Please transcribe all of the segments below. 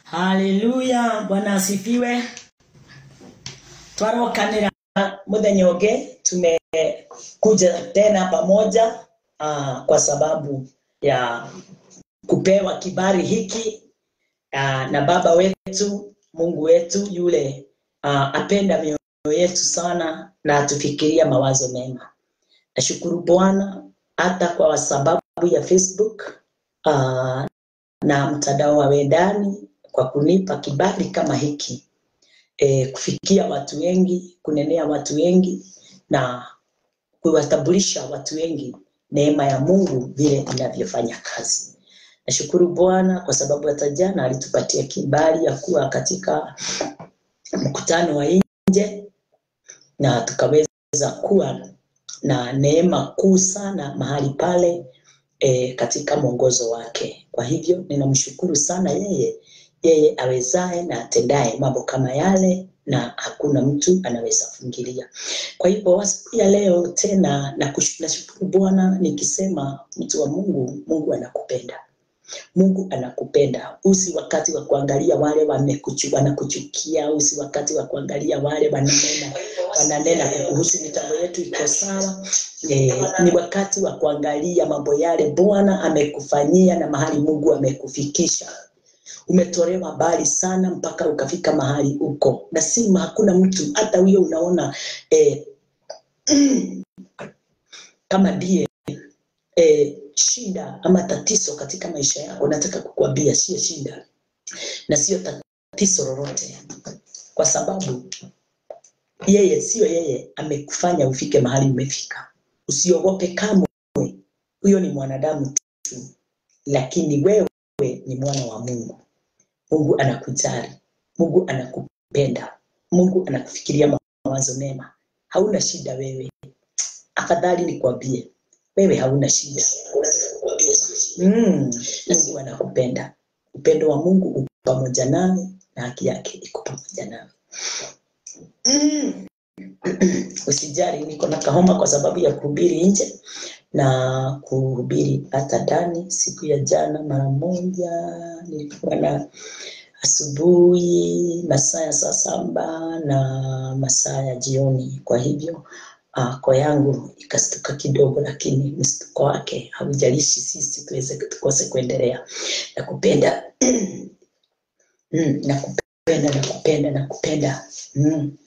haleluya bwana asifiwe twarokanira muthenya ungi tumekuja tena pamoja uh, kwa sababu ya kupewa kibali hiki uh, na baba wetu mungu wetu yule uh, apenda mioyo yetu sana na atufikiria mawazo mema nashukuru bwana hata kwa sababu ya facebook uh, na mtandao wa wendani kwa kunipa kibali kama hiki e, kufikia watu wengi kunenea watu wengi na kuwatambulisha watu wengi neema ya mungu vile inavyofanya kazi nashukuru bwana kwa sababu hata jana alitupatia kibali ya kuwa katika mkutano wa nje na tukaweza kuwa na neema kuu sana mahali pale e, katika mwongozo wake kwa hivyo ninamshukuru sana yeye yeye awezaye na atendaye mambo kama yale na hakuna mtu anaweza fungilia kwa hivyo siku ya leo tena nashukuru bwana nikisema mtu wa mungu mungu anakupenda mungu anakupenda usi wakati wa kuangalia wale wamekuchu, wanakuchukia usi wakati wa kuangalia wale wananena wananena kuhusu mitambo yetu iko sawa e, ni wakati wa kuangalia mambo yale bwana amekufanyia na mahali mungu amekufikisha umetolewa mbali sana mpaka ukafika mahali uko na si hakuna mtu hata huyo unaona eh, kama ndiye eh, shida ama tatizo katika maisha yako nataka kukuambia sio shida na sio tatizo lolote kwa sababu yeye sio yeye amekufanya ufike mahali umefika usiogope kamwe huyo ni mwanadamu tu lakini wewe ni mwana wa mungu mungu anakujali mungu anakupenda mungu anakufikiria mawazo mema hauna shida wewe afadhali nikwambie wewe hauna shida mm, mungu anakupenda upendo wa mungu uko pamoja nawe na haki yake iko pamoja nawe mm. usijari niko na kahoma kwa sababu ya kuhubiri nje na kuhubiri hata ndani siku ya jana mara moja nilikuwa na asubuhi masaa ya saa saba na masaa ya jioni kwa hivyo uh, kwa yangu ikastuka kidogo lakini mstuko wake haujalishi sisi tuweze tukose kuendelea na kupenda mm, na kupenda na kupenda na kupenda mm.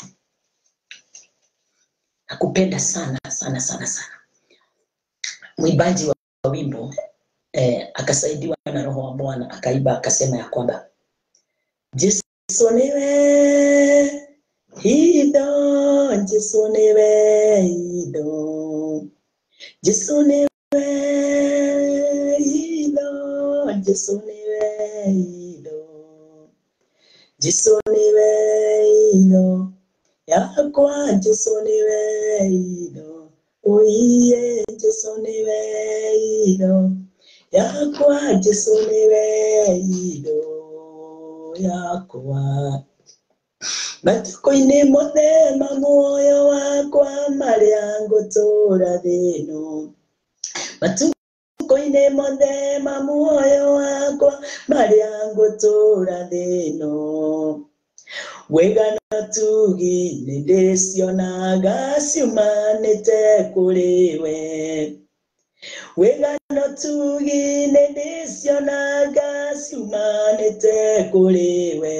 nakupenda sana sana sana sana mwimbaji wa wimbo eh, akasaidiwa na roho wa bwana akaiba akasema ya kwamba jesu niwe hido jesu niwe hido jesu niwe hido jesu niwe hido jesu niwe hido yakwa jesu niwe hido oiye jesu niwe hido yakwa jesu niwe hido yakwa matukũ-inĩ mũthema muoyo wakwa marĩa ngũtũra thĩno matukũ-inĩ mũthema muoyo wakwa marĩa ngũtũra thĩno wĩgana tugi nĩ ndĩcionaga ciumanĩte kũrĩ we wĩgano tugi nĩ ndĩcionaga ciumanĩte kũrĩ we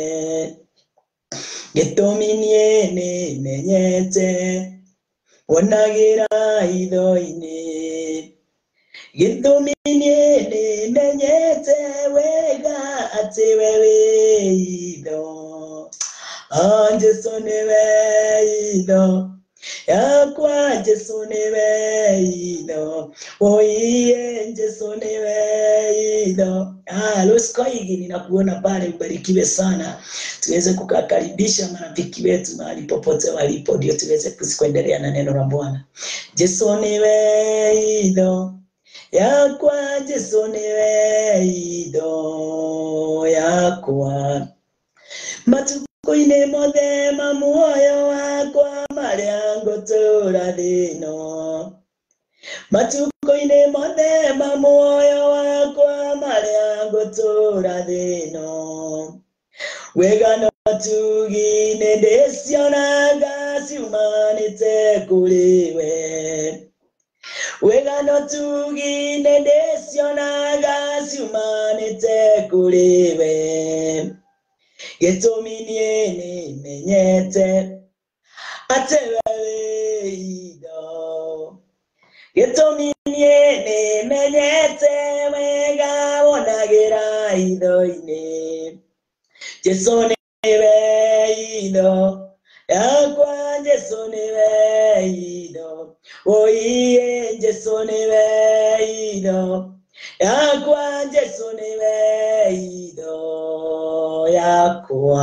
gĩtũmi niĩ nĩ menyete wonagĩra hitho-inĩ gĩtũmi niĩ nĩ menyete wega atĩ we wĩ hitho Ah, Jesu niwe hitho yakwa Jesu niwe hitho oiye Jesu niwe hitho ah, Loskoigi ninakuona pale, ubarikiwe sana, tuweze kukakaribisha marafiki wetu mahali popote walipo, ndio tuweze kuendelea na neno la Bwana. Jesu niwe hitho yakwa Jesu niwe hitho yakwa matukũ-inĩ mothe ma muoyo wakwa marĩa ngũtũra thĩno matukũ-inĩ mothe ma muoyo wakwa marĩa ngũtũra thĩno wega no tugine ndĩcionaga ciumanĩte kũrĩ we wega no tugine ndĩcionaga ciumanĩte kũrĩ we gĩtũmi niĩ nĩmenyete atĩ we wĩ indo gĩtũmi niĩ nĩmenyete wega wonagĩra itho-inĩ jesu nĩwe indo yakwa jesu nĩwe indo oiye jesu nĩwe indo yakwa jesu nĩwe indo yakwa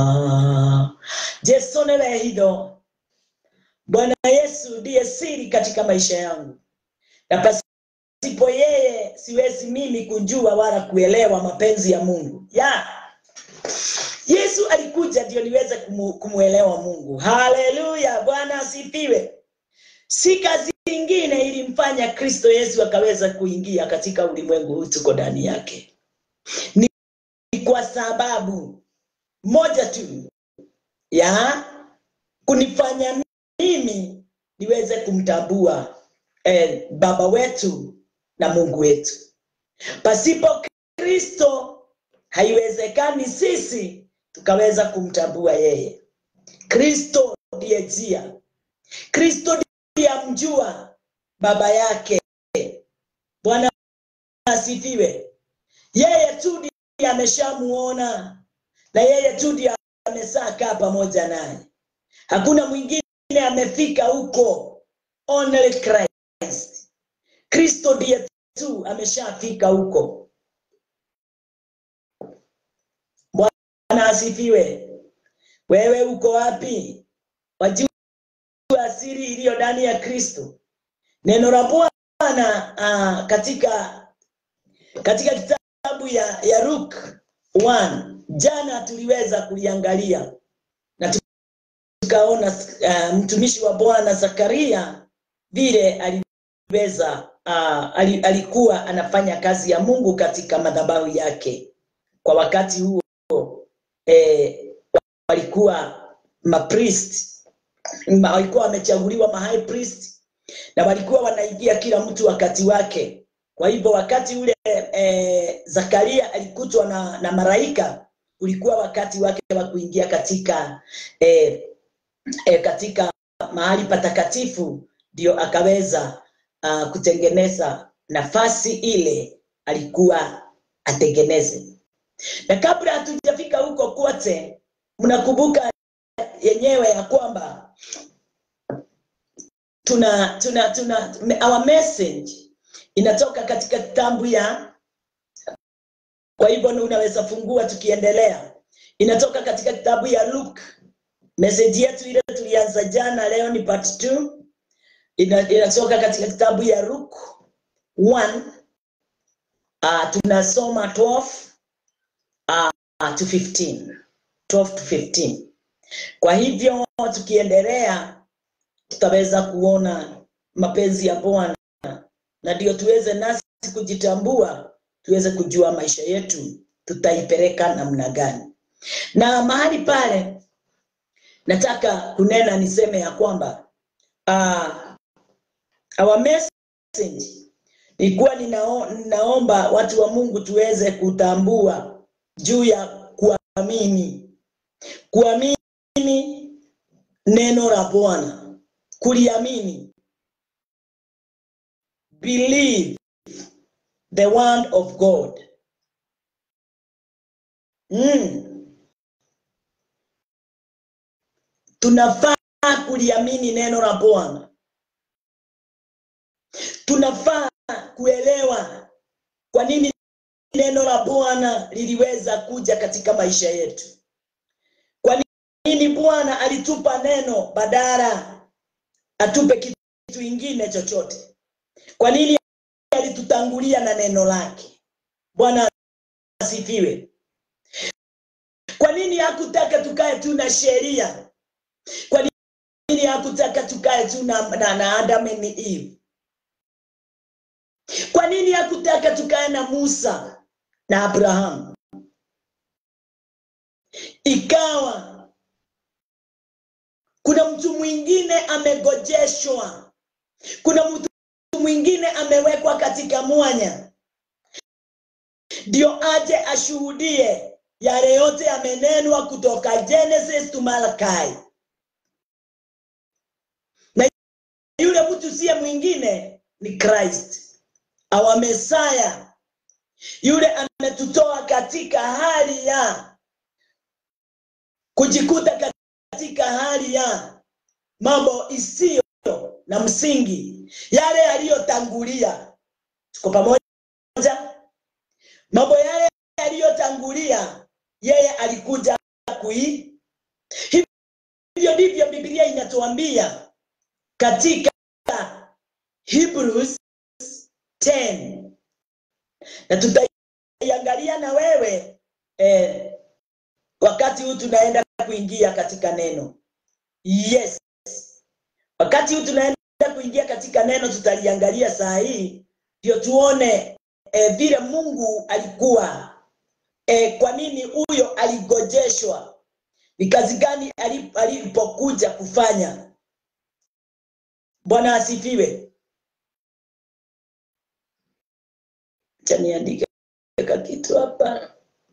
jesu nĩwe indo bwana yesu ndiye siri katika maisha yangu na pasipo yeye siwezi mimi kujua wala kuelewa mapenzi ya mungu ya yesu alikuja ndio niweze kumu, kumwelewa mungu haleluya bwana asifiwe si kazi ingine ilimfanya kristo yesu akaweza kuingia katika ulimwengu huu tuko ndani yake ni kwa sababu moja tu ya kunifanya mimi niweze kumtambua eh, baba wetu na mungu wetu pasipo kristo haiwezekani sisi tukaweza kumtambua yeye kristo ndiye njia kristo ndiye amjua baba yake bwana asifiwe yeye tu ndiye ameshamuona na yeye tu ndiye amesaa kaa pamoja naye hakuna mwingine amefika huko only christ kristo ndiye tu ameshafika huko bwana asifiwe wewe uko wapi wajua asiri iliyo ndani ya kristo neno la bwana uh, katika katika kitabu ya, ya Luke 1 jana tuliweza kuliangalia na tukaona uh, mtumishi wa bwana zakaria vile aliweza uh, alikuwa anafanya kazi ya mungu katika madhabahu yake kwa wakati huo eh, walikuwa mapriest ma, walikuwa wamechaguliwa ma high priest na walikuwa wanaingia kila mtu wakati wake kwa hivyo wakati ule eh, zakaria alikutwa na, na maraika ulikuwa wakati wake wa kuingia katika eh, eh, katika mahali patakatifu ndio akaweza uh, kutengeneza nafasi ile alikuwa atengeneze na kabla hatujafika huko kote mnakumbuka yenyewe ya kwamba tuna tuna tuna our message inatoka katika kitabu ya kwa hivyo unaweza fungua tukiendelea inatoka katika kitabu ya luke message yetu ile tulianza jana leo ni part 2 Ina, inatoka katika kitabu ya luke 1 uh, tunasoma 12 uh, to 15 12 to 15 kwa hivyo tukiendelea tutaweza kuona mapenzi ya bwana na ndio tuweze nasi kujitambua tuweze kujua maisha yetu tutaipeleka namna gani na mahali pale nataka kunena niseme ya kwamba uh, our message nilikuwa ninao, ninaomba watu wa mungu tuweze kutambua juu ya kuamini kuamini neno la bwana kuliamini believe the word of god mm. tunafaa kuliamini neno la bwana tunafaa kuelewa kwa nini neno la bwana liliweza kuja katika maisha yetu kwa nini bwana alitupa neno badala atupe kitu ingine chochote kwa nini alitutangulia na neno lake bwana asifiwe kwa nini hakutaka tukae tu na sheria kwa nini hakutaka tukae tu na, na, na adam and eve kwa nini hakutaka tukae na musa na abrahamu ikawa kuna mtu mwingine amegojeshwa kuna mtu mwingine amewekwa katika mwanya ndio aje ashuhudie yale yote yamenenwa kutoka genesis to malakai na yule mtu siye mwingine ni christ our mesaya yule ametutoa katika hali ya kujikuta katika hali ya mambo isiyo na msingi yale yaliyotangulia tuko pamoja mambo yale yaliyotangulia yeye alikuja kui hivyo ndivyo biblia inatuambia katika hebrews 10 na tutaiangalia na wewe eh, wakati huu tunaenda kuingia katika neno yes wakati huu tunaenda kuingia katika neno tutaliangalia saa hii ndio tuone e, vile mungu alikuwa e, kwa nini huyo aligojeshwa ni kazi gani alipokuja kufanya bwana asifiwe chaniandike kitu hapa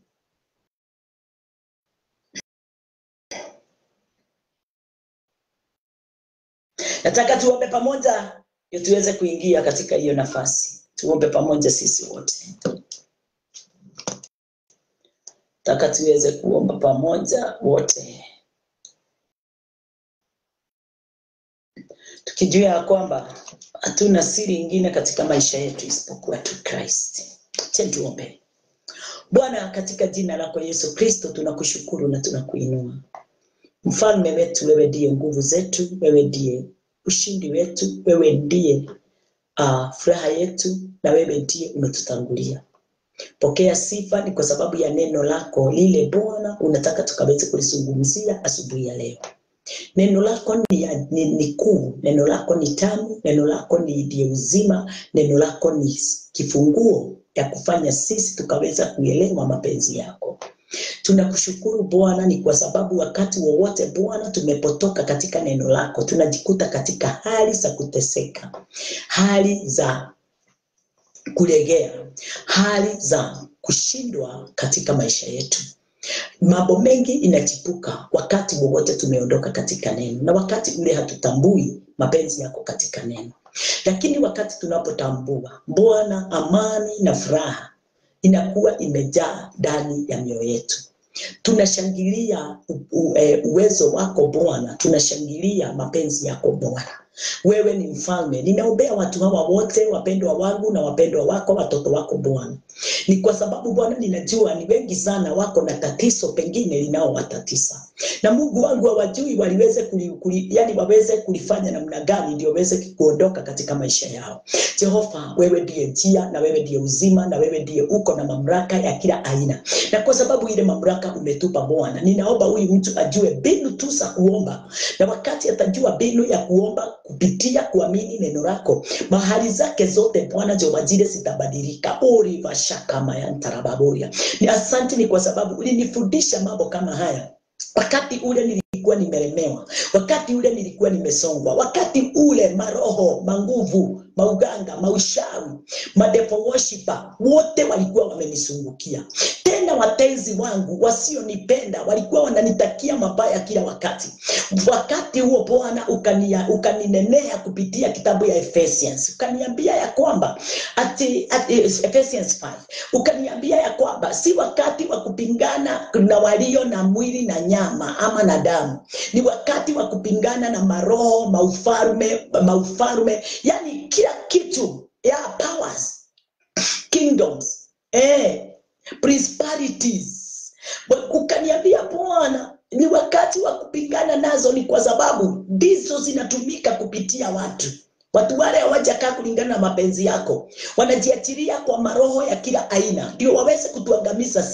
nataka tuombe pamoja ndio tuweze kuingia katika hiyo nafasi tuombe pamoja sisi wote taka tuweze kuomba pamoja wote tukijua ya kwamba hatuna siri ingine katika maisha yetu isipokuwa tu Christ. Acha tuombe. Bwana, katika jina lako Yesu Kristo, tunakushukuru na tunakuinua. Mfalme wetu, wewe ndiye nguvu zetu, wewe ndiye ushindi wetu, wewe ndiye uh, furaha yetu, na wewe ndiye umetutangulia. Pokea sifa, ni kwa sababu ya neno lako lile Bwana unataka tukaweze kulizungumzia asubuhi ya leo. Neno lako ni, ya- ni, ni kuu, neno lako ni tamu, neno lako ni ndiye uzima, neno lako ni kifunguo ya kufanya sisi tukaweza kuelewa mapenzi yako. Tunakushukuru Bwana, ni kwa sababu wakati wowote Bwana tumepotoka katika neno lako, tunajikuta katika hali za kuteseka, hali za kulegea, hali za kushindwa katika maisha yetu mambo mengi inachipuka wakati wowote tumeondoka katika neno na wakati ule hatutambui mapenzi yako katika neno lakini wakati tunapotambua bwana amani na furaha inakuwa imejaa ndani ya mioyo yetu tunashangilia u, u, e, uwezo wako bwana tunashangilia mapenzi yako bwana wewe ni mfalme ninaombea watu hawa wote wapendwa wangu na wapendwa wako watoto wako bwana ni kwa sababu bwana ninajua ni wengi sana wako na tatizo pengine linaowatatiza na mungu wangu hawajui waliweze kuli, kuli, yani waweze kulifanya namna gani ndio waweze kuondoka katika maisha yao jehova wewe ndiye njia na wewe ndiye uzima na wewe ndiye uko na mamlaka ya kila aina na kwa sababu ile mamlaka umetupa bwana ninaomba huyu mtu ajue mbinu tu za kuomba na wakati atajua mbinu ya kuomba kupitia kuamini neno lako mahali zake zote bwana jehova zile zitabadilika orivashakamayantarabavoria ni asanti ni kwa sababu ulinifundisha mambo kama haya wakati ule nilikuwa nimelemewa wakati ule nilikuwa nimesongwa wakati ule maroho manguvu mauganga maushawi madepo worshiper wote walikuwa wamenisungukia tena watenzi wangu wasionipenda walikuwa wananitakia mabaya kila wakati wakati huo bwana ukania- ukaninenea kupitia kitabu ya Ephesians ukaniambia ya kwamba ati, ati Ephesians 5 ukaniambia ya kwamba si wakati wa kupingana na walio na mwili na nyama ama na damu ni wakati wa kupingana na maroho maufalme maufalme yani kila kitu ya powers kingdoms eh, principalities Wa- ukaniambia bwana ni wakati wa kupingana nazo ni kwa sababu ndizo zinatumika kupitia watu watu wale hawajakaa kulingana na mapenzi yako wanajiachilia kwa maroho ya kila aina ndio waweze kutuangamiza sisi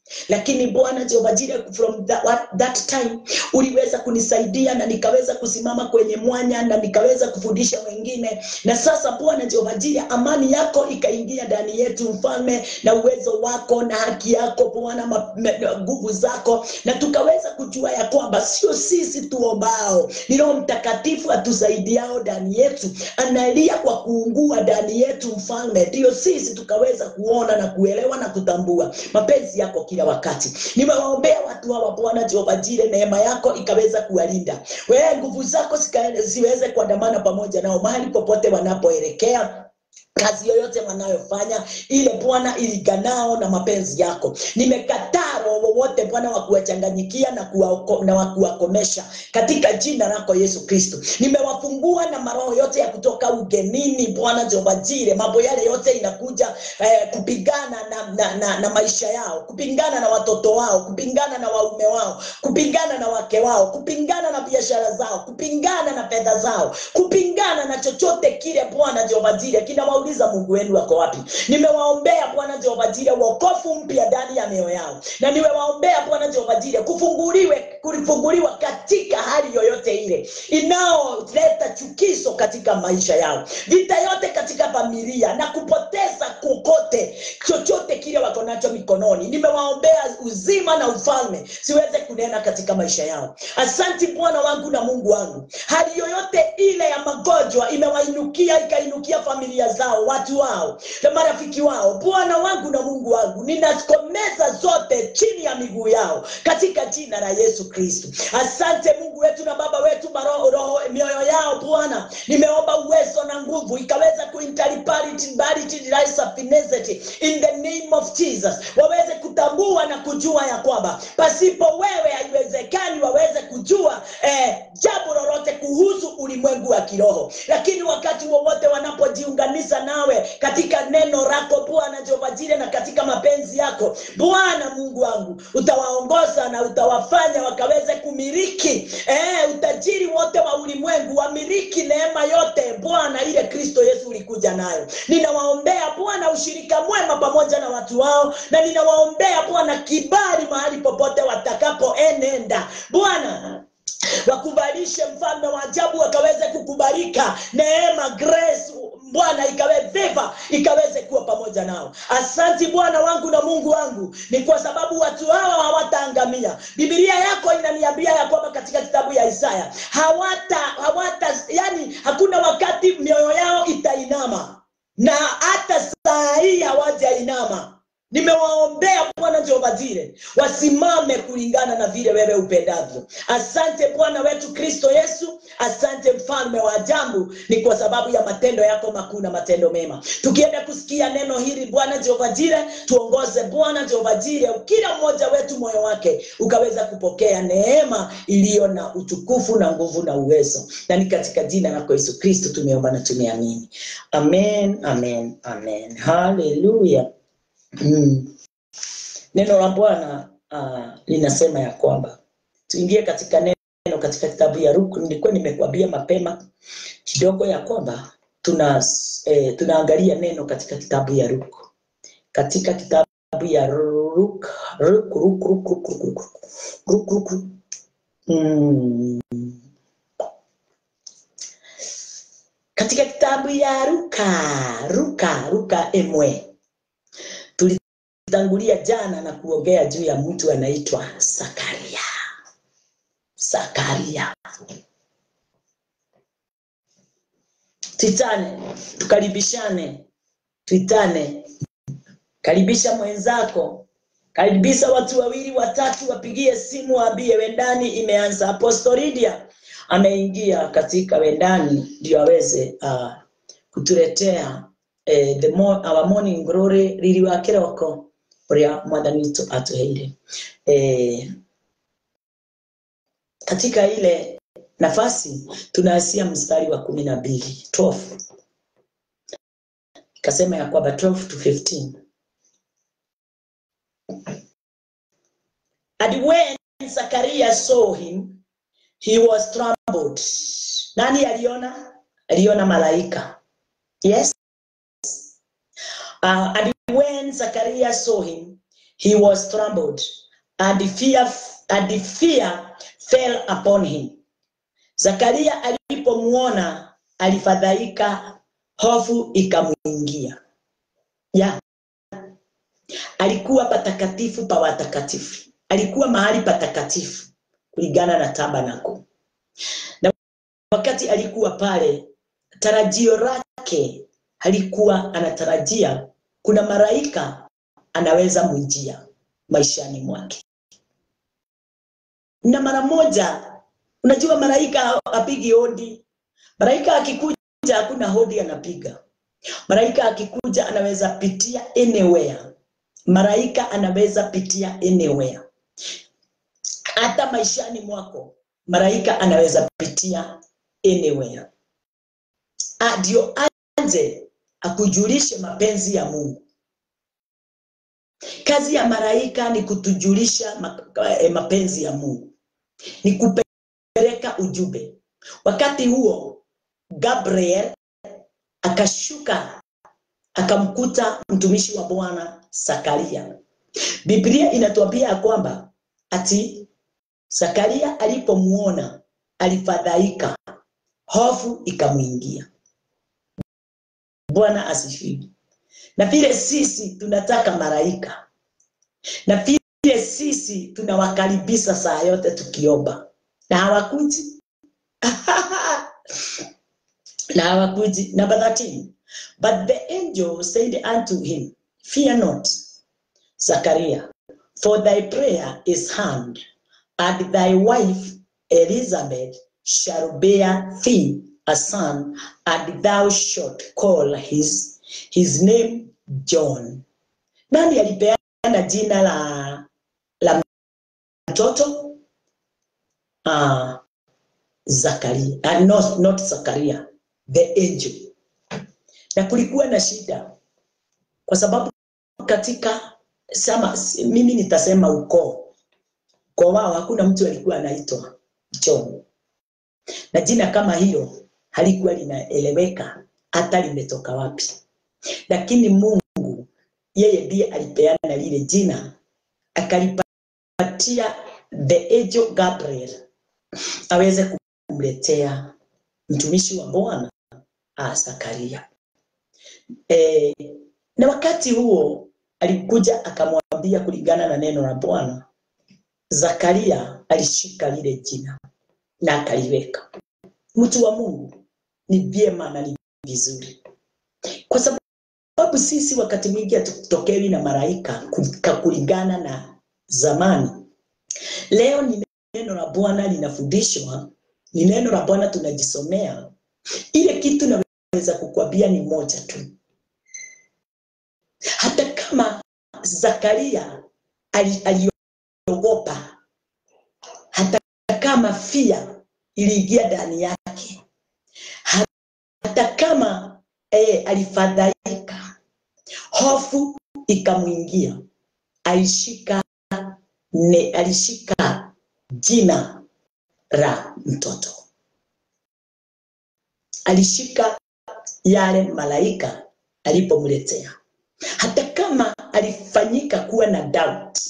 lakini bwana jehova jire from that, what- that time uliweza kunisaidia na nikaweza kusimama kwenye mwanya na nikaweza kufundisha wengine na sasa bwana jehova jire amani yako ikaingia ndani yetu mfalme na uwezo wako na haki yako bwana ma- me- na nguvu zako na tukaweza kujua ya kwamba sio sisi tuombao ni roho mtakatifu atusaidiao ndani yetu analia kwa kuungua ndani yetu mfalme ndio sisi tukaweza kuona na kuelewa na kutambua mapenzi yako kila wakati nimewaombea watu hawa bwana jehova jire neema yako ikaweza kuwalinda wewe nguvu zako zika- ziweze kuandamana pamoja nao mahali popote wanapoelekea kazi yoyote wanayofanya ile bwana iliganao na mapenzi yako nimekataa roho wowote bwana wa kuwachanganyikia na kuwaoko- na wa kuwakomesha katika jina lako yesu kristo nimewafungua na maroho yote ya kutoka ugenini bwana jehova jire mambo yale yote inakuja eh, kupigana na, na, na, na maisha yao kupingana na watoto wao kupingana na waume wao kupingana na wake wao kupingana na biashara zao kupingana na fedha zao kupingana na chochote kile bwana jehova jire kinawauliza mungu wenu wako wapi nimewaombea bwana jehova jire wokofu mpya ndani ya mioyo yao na nimewaombea bwana jehova jire kufunguliwe kufunguliwa katika hali yoyote ile inaoleta chukizo katika maisha yao vita yote katika familia na kupoteza kokote chochote kile wako nacho mikononi nimewaombea uzima na ufalme siweze kunena katika maisha yao asanti bwana wangu na mungu wangu hali yoyote ile ya magonjwa imewainukia ikainukia familia zao watu wao na marafiki wao bwana wangu na mungu wangu ninakomeza zote chini ya miguu yao katika jina la yesu kristo asante mungu wetu na baba wetu maroho roho mioyo yao bwana nimeomba uwezo na nguvu ikaweza kuintaliparity in the name of jesus waweze kutambua na kujua ya kwamba pasipo wewe haiwezekani waweze kujua eh, jambo lolote kuhusu ulimwengu wa kiroho lakini wakati wowote wanapojiunganisha nawe katika neno lako bwana jehova jire na katika mapenzi yako bwana mungu wangu utawaongoza na utawafanya wakaweze kumiliki eh, utajiri wote wa ulimwengu wamiliki neema yote bwana ile kristo yesu ulikuja nayo ninawaombea bwana ushirika mwema pamoja na watu wao na ninawaombea bwana kibali mahali popote watakapoenenda bwana wakubalishe mfalme wa ajabu wakaweze kukubalika neema grace bwana ikawe viva ikaweze kuwa pamoja nao asanti bwana wangu na mungu wangu ni kwa sababu watu hawa hawataangamia bibilia yako inaniambia ya kwamba katika kitabu ya isaya hawata hawata yani hakuna wakati mioyo yao itainama na hata saa hii hawajainama nimewaombea bwana jehova jire wasimame kulingana na vile wewe upendavyo asante bwana wetu kristo yesu asante mfalme wa ajabu ni kwa sababu ya matendo yako makuu na matendo mema tukienda kusikia neno hili bwana jehova jire tuongoze bwana jehova jire kila mmoja wetu moyo wake ukaweza kupokea neema iliyo na utukufu na nguvu na uwezo na ni katika jina lako yesu kristo tumeomba na tumeamini amen amen amen haleluya Mm. Neno la Bwana uh, linasema ya kwamba tuingie katika neno katika kitabu ya Luka. Nilikuwa nimekuambia mapema kidogo ya kwamba tuna eh, tunaangalia neno katika kitabu ya Luka, katika kitabu ya Luka Luka Luka Luka Luka Luka Luka Luka Mm. katika kitabu ya Luka Luka Luka emwe tulitangulia jana na kuongea juu ya mtu anaitwa Zakaria. Zakaria, tuitane, tukaribishane, tuitane, karibisha mwenzako, karibisha watu wawili watatu, wapigie simu, waambie wendani imeanza. Apostolidia ameingia katika wendani ndio aweze uh, kutuletea eh, the mo our morning glory riri wa kiroko uria mwathani witu atuheire eh, katika ile nafasi tunaanzia mstari wa kumi na mbili 12 ikasema ya kwamba 12 to 15 and when Zakaria saw him he was troubled nani aliona aliona malaika yes Uh, and when Zachariah saw him, he was troubled, and fear, and fear fell upon him. Zakaria alipomwona alifadhaika, hofu ikamwingia. Ya, alikuwa patakatifu pa watakatifu, alikuwa mahali patakatifu kulingana na tabernakulo, na wakati alikuwa pale, tarajio lake alikuwa anatarajia kuna malaika anaweza mwijia maishani mwake, na mara moja, unajua malaika apigi hodi. Malaika akikuja hakuna hodi anapiga. Malaika akikuja anaweza pitia anywhere. Malaika anaweza pitia anywhere, hata maishani mwako malaika anaweza pitia anywhere. Ah, Ndio aje akujulishe mapenzi ya Mungu. Kazi ya malaika ni kutujulisha ma- eh, mapenzi ya Mungu, ni kupeleka ujumbe. Wakati huo Gabriel akashuka akamkuta mtumishi wa Bwana Zakaria. Biblia inatuambia ya kwamba ati Zakaria alipomuona alifadhaika, hofu ikamwingia. Bwana asifiwe. Na vile sisi tunataka malaika, na vile sisi tunawakaribisha saa yote tukiomba, na hawakuji na hawakuji. Number 13. But the angel said unto him, Fear not, Zachariah, for thy prayer is heard, and thy wife Elizabeth shall bear thee a son, and thou shalt call his, his name John. Nani alipeana jina la, la mtoto? Uh, Zakaria. Uh, not, not Zakaria, the angel. Na kulikuwa na shida kwa sababu katika sama, mimi nitasema ukoo ukoo wao hakuna mtu alikuwa anaitwa John, na jina kama hilo halikuwa linaeleweka hata limetoka wapi, lakini Mungu yeye ndiye alipeana lile jina, akalipatia the angel Gabriel aweze kumletea mtumishi wa Bwana ah, Zakaria. E, na wakati huo alikuja akamwambia kulingana na neno la Bwana, Zakaria alishika lile jina na akaliweka. Mtu wa Mungu, ni vyema na ni vizuri, kwa sababu sisi wakati mwingi hatutokewi na malaika ku- kulingana na zamani. Leo ni neno la Bwana linafundishwa, ni neno la Bwana tunajisomea. Ile kitu naweza kukwambia ni moja tu, hata kama Zakaria ali- aliogopa, hata kama fia iliingia ndani yake, hata kama eh, alifadhaika, hofu ikamwingia, alishika ne, alishika jina la mtoto, alishika yale malaika alipomletea, hata kama alifanyika kuwa na doubt,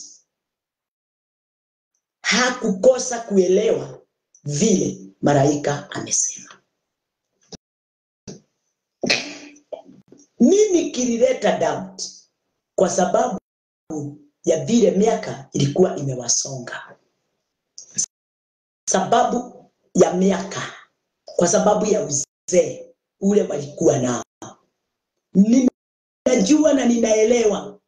hakukosa kuelewa vile malaika amesema. Nini kilileta doubt? Kwa sababu ya vile miaka ilikuwa imewasonga, sababu ya miaka, kwa sababu ya uzee ule walikuwa nao. Ninajua na ninaelewa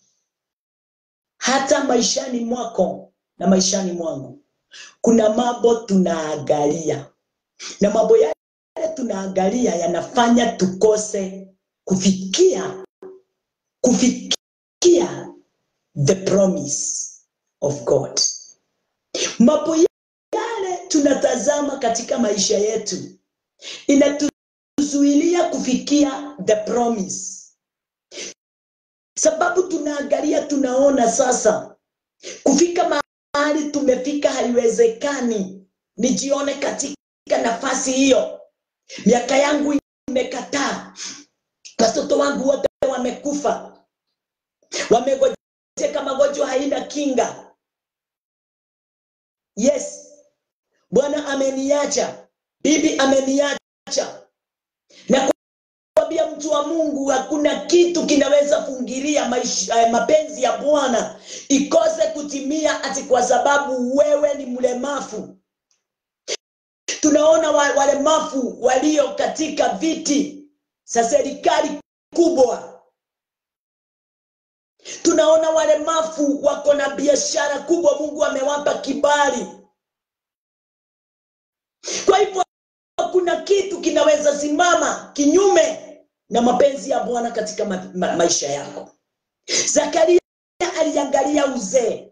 hata maishani mwako na maishani mwangu kuna mambo tunaangalia, na mambo yale tunaangalia yanafanya tukose kufikia kufikia the promise of God. Mambo yale tunatazama katika maisha yetu inatuzuilia kufikia the promise, sababu tunaangalia, tunaona sasa kufika mahali tumefika haiwezekani, nijione katika nafasi hiyo. Miaka yangu imekataa, watoto wangu wote wamekufa, wamegojea gonjeka magonjwa haina kinga yes bwana ameniacha bibi ameniacha na kuambia mtu wa mungu hakuna kitu kinaweza fungilia maisha, eh, mapenzi ya bwana ikose kutimia ati kwa sababu wewe ni mlemavu tunaona wa- walemavu walio katika viti za serikali kubwa tunaona walemavu wako na biashara kubwa mungu amewapa kibali kwa hivyo kuna kitu kinaweza simama kinyume na mapenzi ya bwana katika ma ma maisha yako zakaria aliangalia uzee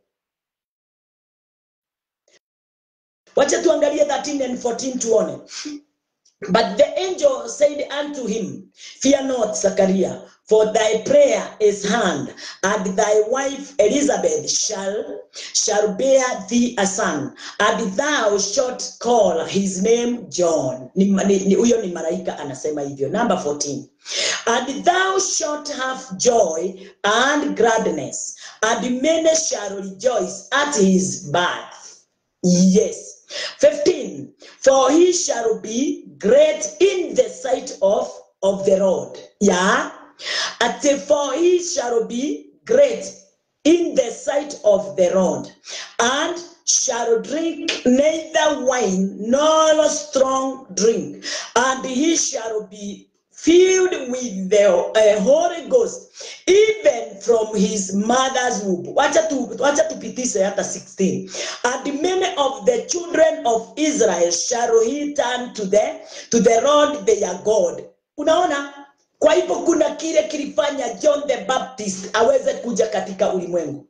wacha tuangalie 13 and 14 tuone But the angel said unto him, Fear not, Zachariah, for thy prayer is heard, and thy wife Elizabeth shall shall bear thee a son, and thou shalt call his name John. Ni, ni, ni, huyo ni malaika anasema hivyo. Number 14. And thou shalt have joy and gladness, and many shall rejoice at his birth. Yes. 15 For he shall be great in the sight of, of the Lord. Yeah. At for he shall be great in the sight of the Lord, and shall drink neither wine nor strong drink, and he shall be filled with the uh, Holy Ghost even from his mother's womb. Wacha tu, wacha tupitishe hata 16. And many of the children of Israel shall he turn to the to the Lord their God. Unaona? Kwa hivyo kuna kile kilifanya John the Baptist aweze kuja katika ulimwengu.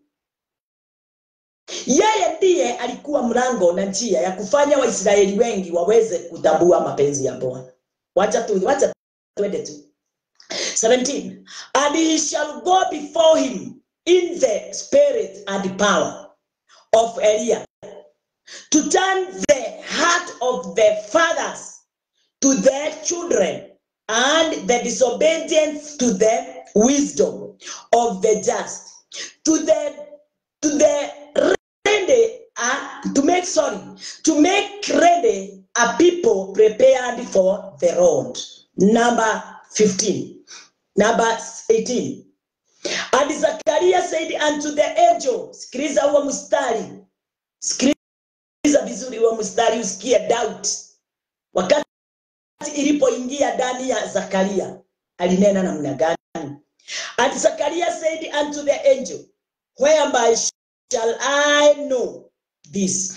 Yeye ndiye alikuwa mlango na njia ya kufanya Waisraeli wengi waweze kutambua mapenzi ya Bwana. Wacha tu, wacha twende tu 17 and he shall go before him in the spirit and power of Eliah to turn the heart of the fathers to their children and the disobedient to the wisdom of the just to the to the ready uh, to make sorry to make ready a people prepared for the road number 15 number 18 and zakaria said unto the angel sikiliza huo mstari sikiliza vizuri huo mstari usikie doubt wakati ilipoingia ndani ya zakaria alinena namna gani and zakaria said unto the angel whereby shall i know this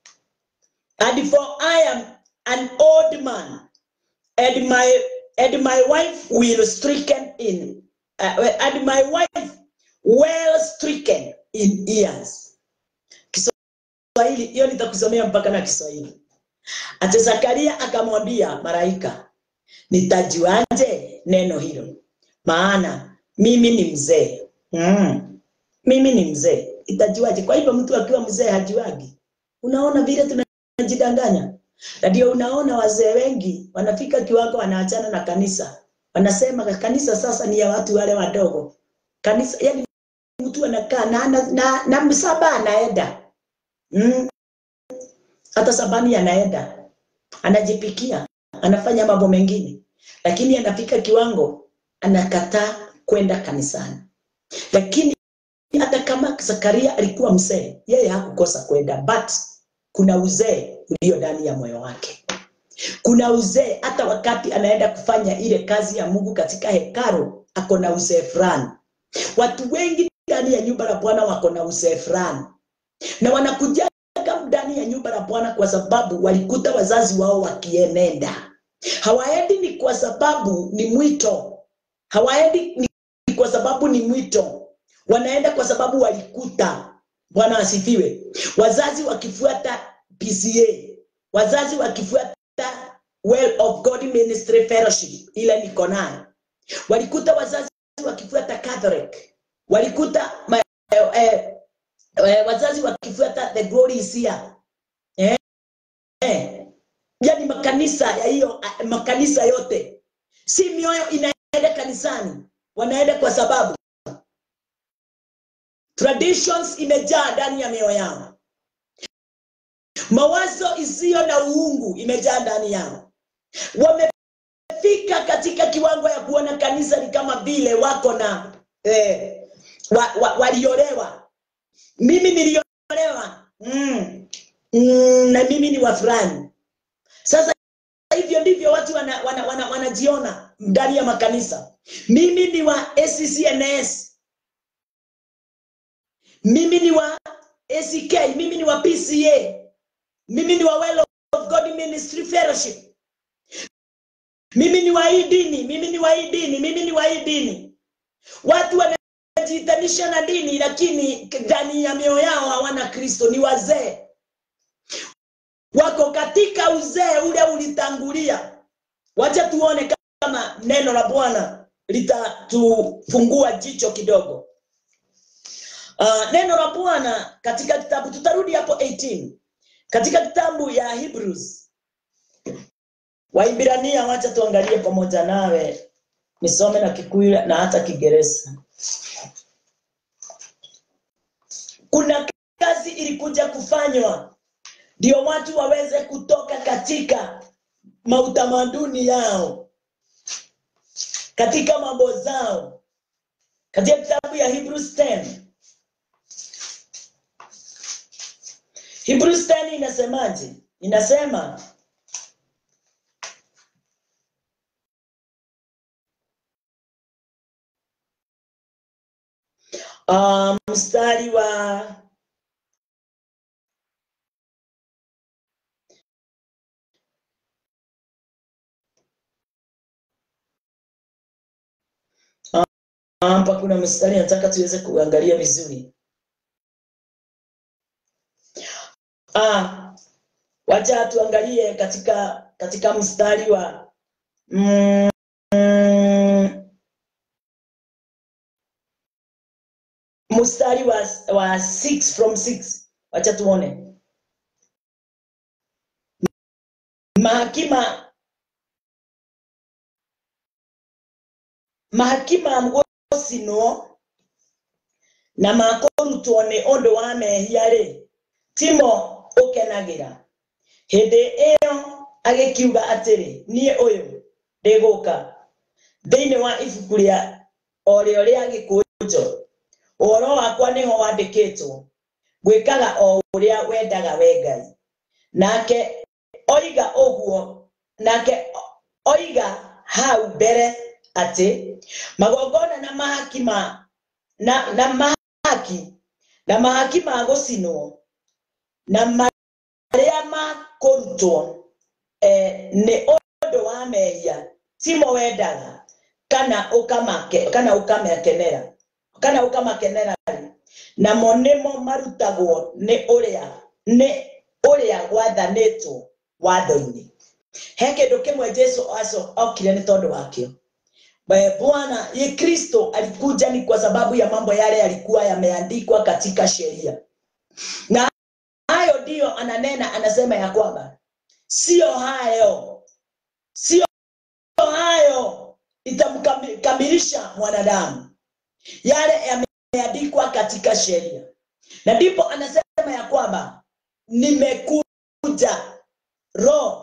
and for i am an old man and my and my wife will stricken in uh, and my wife well stricken in years kiswahili hiyo nitakusomea mpaka na kiswahili ati zakaria akamwambia malaika nitajuaje neno hilo maana mimi ni mzee mm. mimi ni mzee itajuaje kwa hivyo mtu akiwa mzee hajuagi unaona vile tunajidanganya na ndio unaona wazee wengi wanafika kiwango wanaachana na kanisa wanasema kanisa sasa ni ya watu wale wadogo kanisa yani mtu anakaa na, na, na, na msaba anaenda mm. hata sabani anaenda anajipikia anafanya mambo mengine lakini anafika kiwango anakataa kwenda kanisani lakini hata kama zakaria alikuwa mzee yeye hakukosa kwenda but kuna uzee ulio ndani ya moyo wake kuna uzee hata wakati anaenda kufanya ile kazi ya mungu katika hekalu ako na uzee fulani watu wengi ndani ya nyumba la bwana wako na uzee fulani na wanakujaga ndani ya nyumba la bwana kwa sababu walikuta wazazi wao wakienenda hawaendi ni kwa sababu ni mwito hawaendi ni kwa sababu ni mwito wanaenda kwa sababu walikuta bwana asifiwe wazazi wakifuata pca wazazi wakifuata well of god ministry fellowship ile niko nayo walikuta wazazi wakifuata catholic walikuta ma, eh, eh, eh, wazazi wakifuata the glory is here eh, eh, yani makanisa ya hiyo makanisa yote si mioyo inaenda kanisani wanaenda kwa sababu traditions imejaa ndani ya mioyo yao mawazo isiyo na uungu imejaa ndani yao wamefika katika kiwango ya kuona kanisa ni kama vile wako na eh, wa, wa, waliolewa mimi niliolewa mm, mm, na mimi ni wa fulani sasa hivyo ndivyo watu wanajiona wana, wana, wanajiona ndani ya makanisa mimi ni wa ACCNS mimi ni wa ACK mimi ni wa PCA mimi ni wa Well of God Ministry Fellowship mimi ni wa hii dini mimi ni wa hii dini mimi ni wa hii dini watu wanajiitanisha na dini lakini ndani ya mioyo yao hawana kristo ni wazee wako katika uzee ule ulitangulia wacha tuone kama neno la bwana litatufungua jicho kidogo uh, neno la bwana katika kitabu tutarudi hapo 18 katika kitabu ya hebrews waibrania wacha tuangalie pamoja nawe nisome na kikuyu na hata kigereza kuna kazi ilikuja kufanywa ndio watu waweze kutoka katika mautamaduni yao katika mambo zao katika kitabu ya hebrews 10 hebrews 10 inasemaje inasema uh, mstari wa hapa kuna mstari nataka tuweze kuangalia vizuri ah, wacha tuangalie katika katika mstari wa mm, mstari wa, wa six from six wacha tuone mahakima mahakima mgosi no na makorutwo nĩ ũndũ wa mehia rĩ timo ũkenagĩra hĩndĩ ĩyo agĩkiuga atĩrĩ niĩ ũyũ ndĩgũka thĩinĩ wa ibuku rĩa o rĩo rĩa gĩkũnjo ũhoro wakwa nĩho wandĩkĩtwo gwĩkaga o ũrĩa wendaga we ngai nake oiga ũguo nake oiga hau mbere atĩ magongona na mahaki ma na, na mahaki na mahaki ma gũcinwo na marĩa makũrutwo eh, nĩ ũndũ wa mehia timo wendaga kana ũkamake kana ũkamakenera kana ũkamakenera namo nĩmo marutagwo nĩ ũrĩa nĩ ũrĩa gwathanĩtwo watho-inĩ he kĩndũ kĩmwe jesu aco okire nĩ tondũ wakĩo bwana ye kristo alikuja ni kwa sababu ya mambo yale yalikuwa yameandikwa katika sheria na hayo ndiyo ananena anasema ya kwamba sio hayo sio hayo itamkamilisha mwanadamu yale yameandikwa katika sheria na ndipo anasema ya kwamba nimekuja roho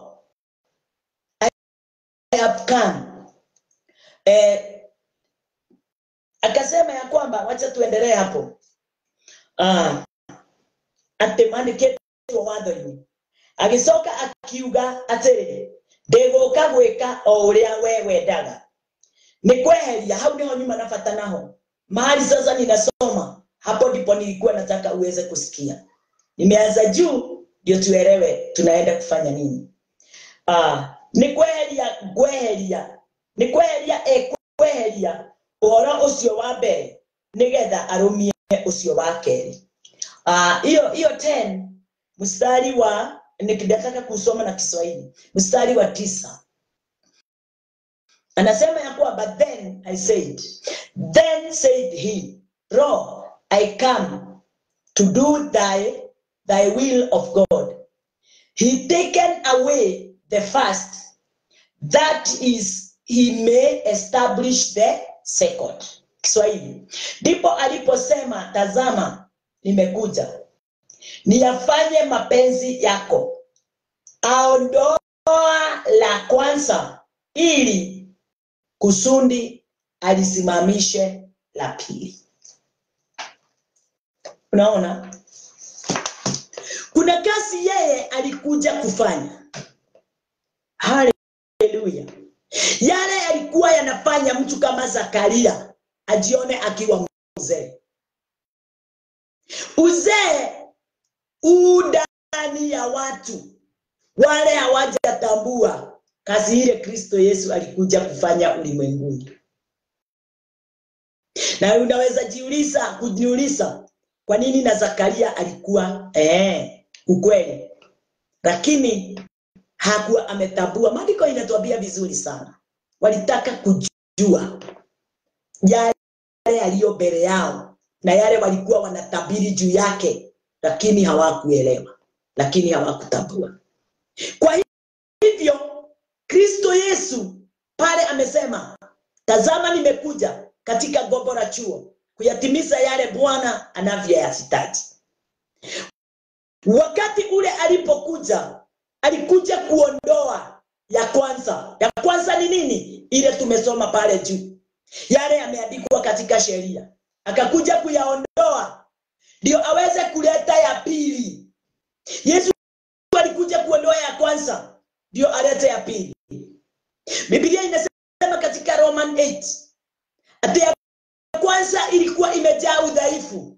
I have come eh, akasema ya kwamba wacha tuendelee hapo ah, atĩ mandĩkĩtwo watho-inĩ agĩcoka akiuga atĩrĩ ndĩgũka gwĩka o ũrĩa we wendaga nĩ kweheria hau nĩho nyuma na bata naho mahali sasa ninasoma hapo ndipo nilikuwa nataka uweze kusikia nimeanza juu ndio tuelewe tunaenda kufanya nini ah, nĩ kweheria kweheria nĩ kweheria ekweheria ũhoro ũcio wa mbere nĩgetha arũmie ũcio wa kerĩ hiyo uh, hiyo 10 mstari wa nikitaka kusoma na Kiswahili mstari wa tisa anasema ya kuwa but then I said then said he Lord I come to do thy thy will of God he taken away the first that is he may establish the second Kiswahili. Ndipo aliposema, tazama, nimekuja niyafanye mapenzi yako. Aondoa la kwanza ili kusudi alisimamishe la pili. Unaona, kuna kazi yeye alikuja kufanya. Haleluya! Yale yalikuwa yanafanya mtu kama Zakaria ajione akiwa mzee. Uzee huu ndani ya watu wale hawajatambua kazi ile Kristo Yesu alikuja kufanya ulimwenguni. Na unaweza jiuliza kujiuliza kwa nini na Zakaria alikuwa eh, ukweli, lakini hakuwa ametambua. Maandiko inatuambia vizuri sana, walitaka kujua yale yaliyo mbele yao na yale walikuwa wanatabiri juu yake, lakini hawakuelewa, lakini hawakutambua. Kwa hivyo Kristo Yesu pale amesema, tazama, nimekuja katika gombo la chuo kuyatimiza yale Bwana anavyoyahitaji. Wakati ule alipokuja, alikuja kuondoa ya kwanza. Ya kwanza ni nini? Ile tumesoma pale juu, yale yameandikwa katika sheria, akakuja kuyaondoa ndio aweze kuleta ya pili. Yesu alikuja kuondoa ya kwanza ndio alete ya pili. Biblia inasema katika Roman 8 ati ya kwanza ilikuwa imejaa udhaifu,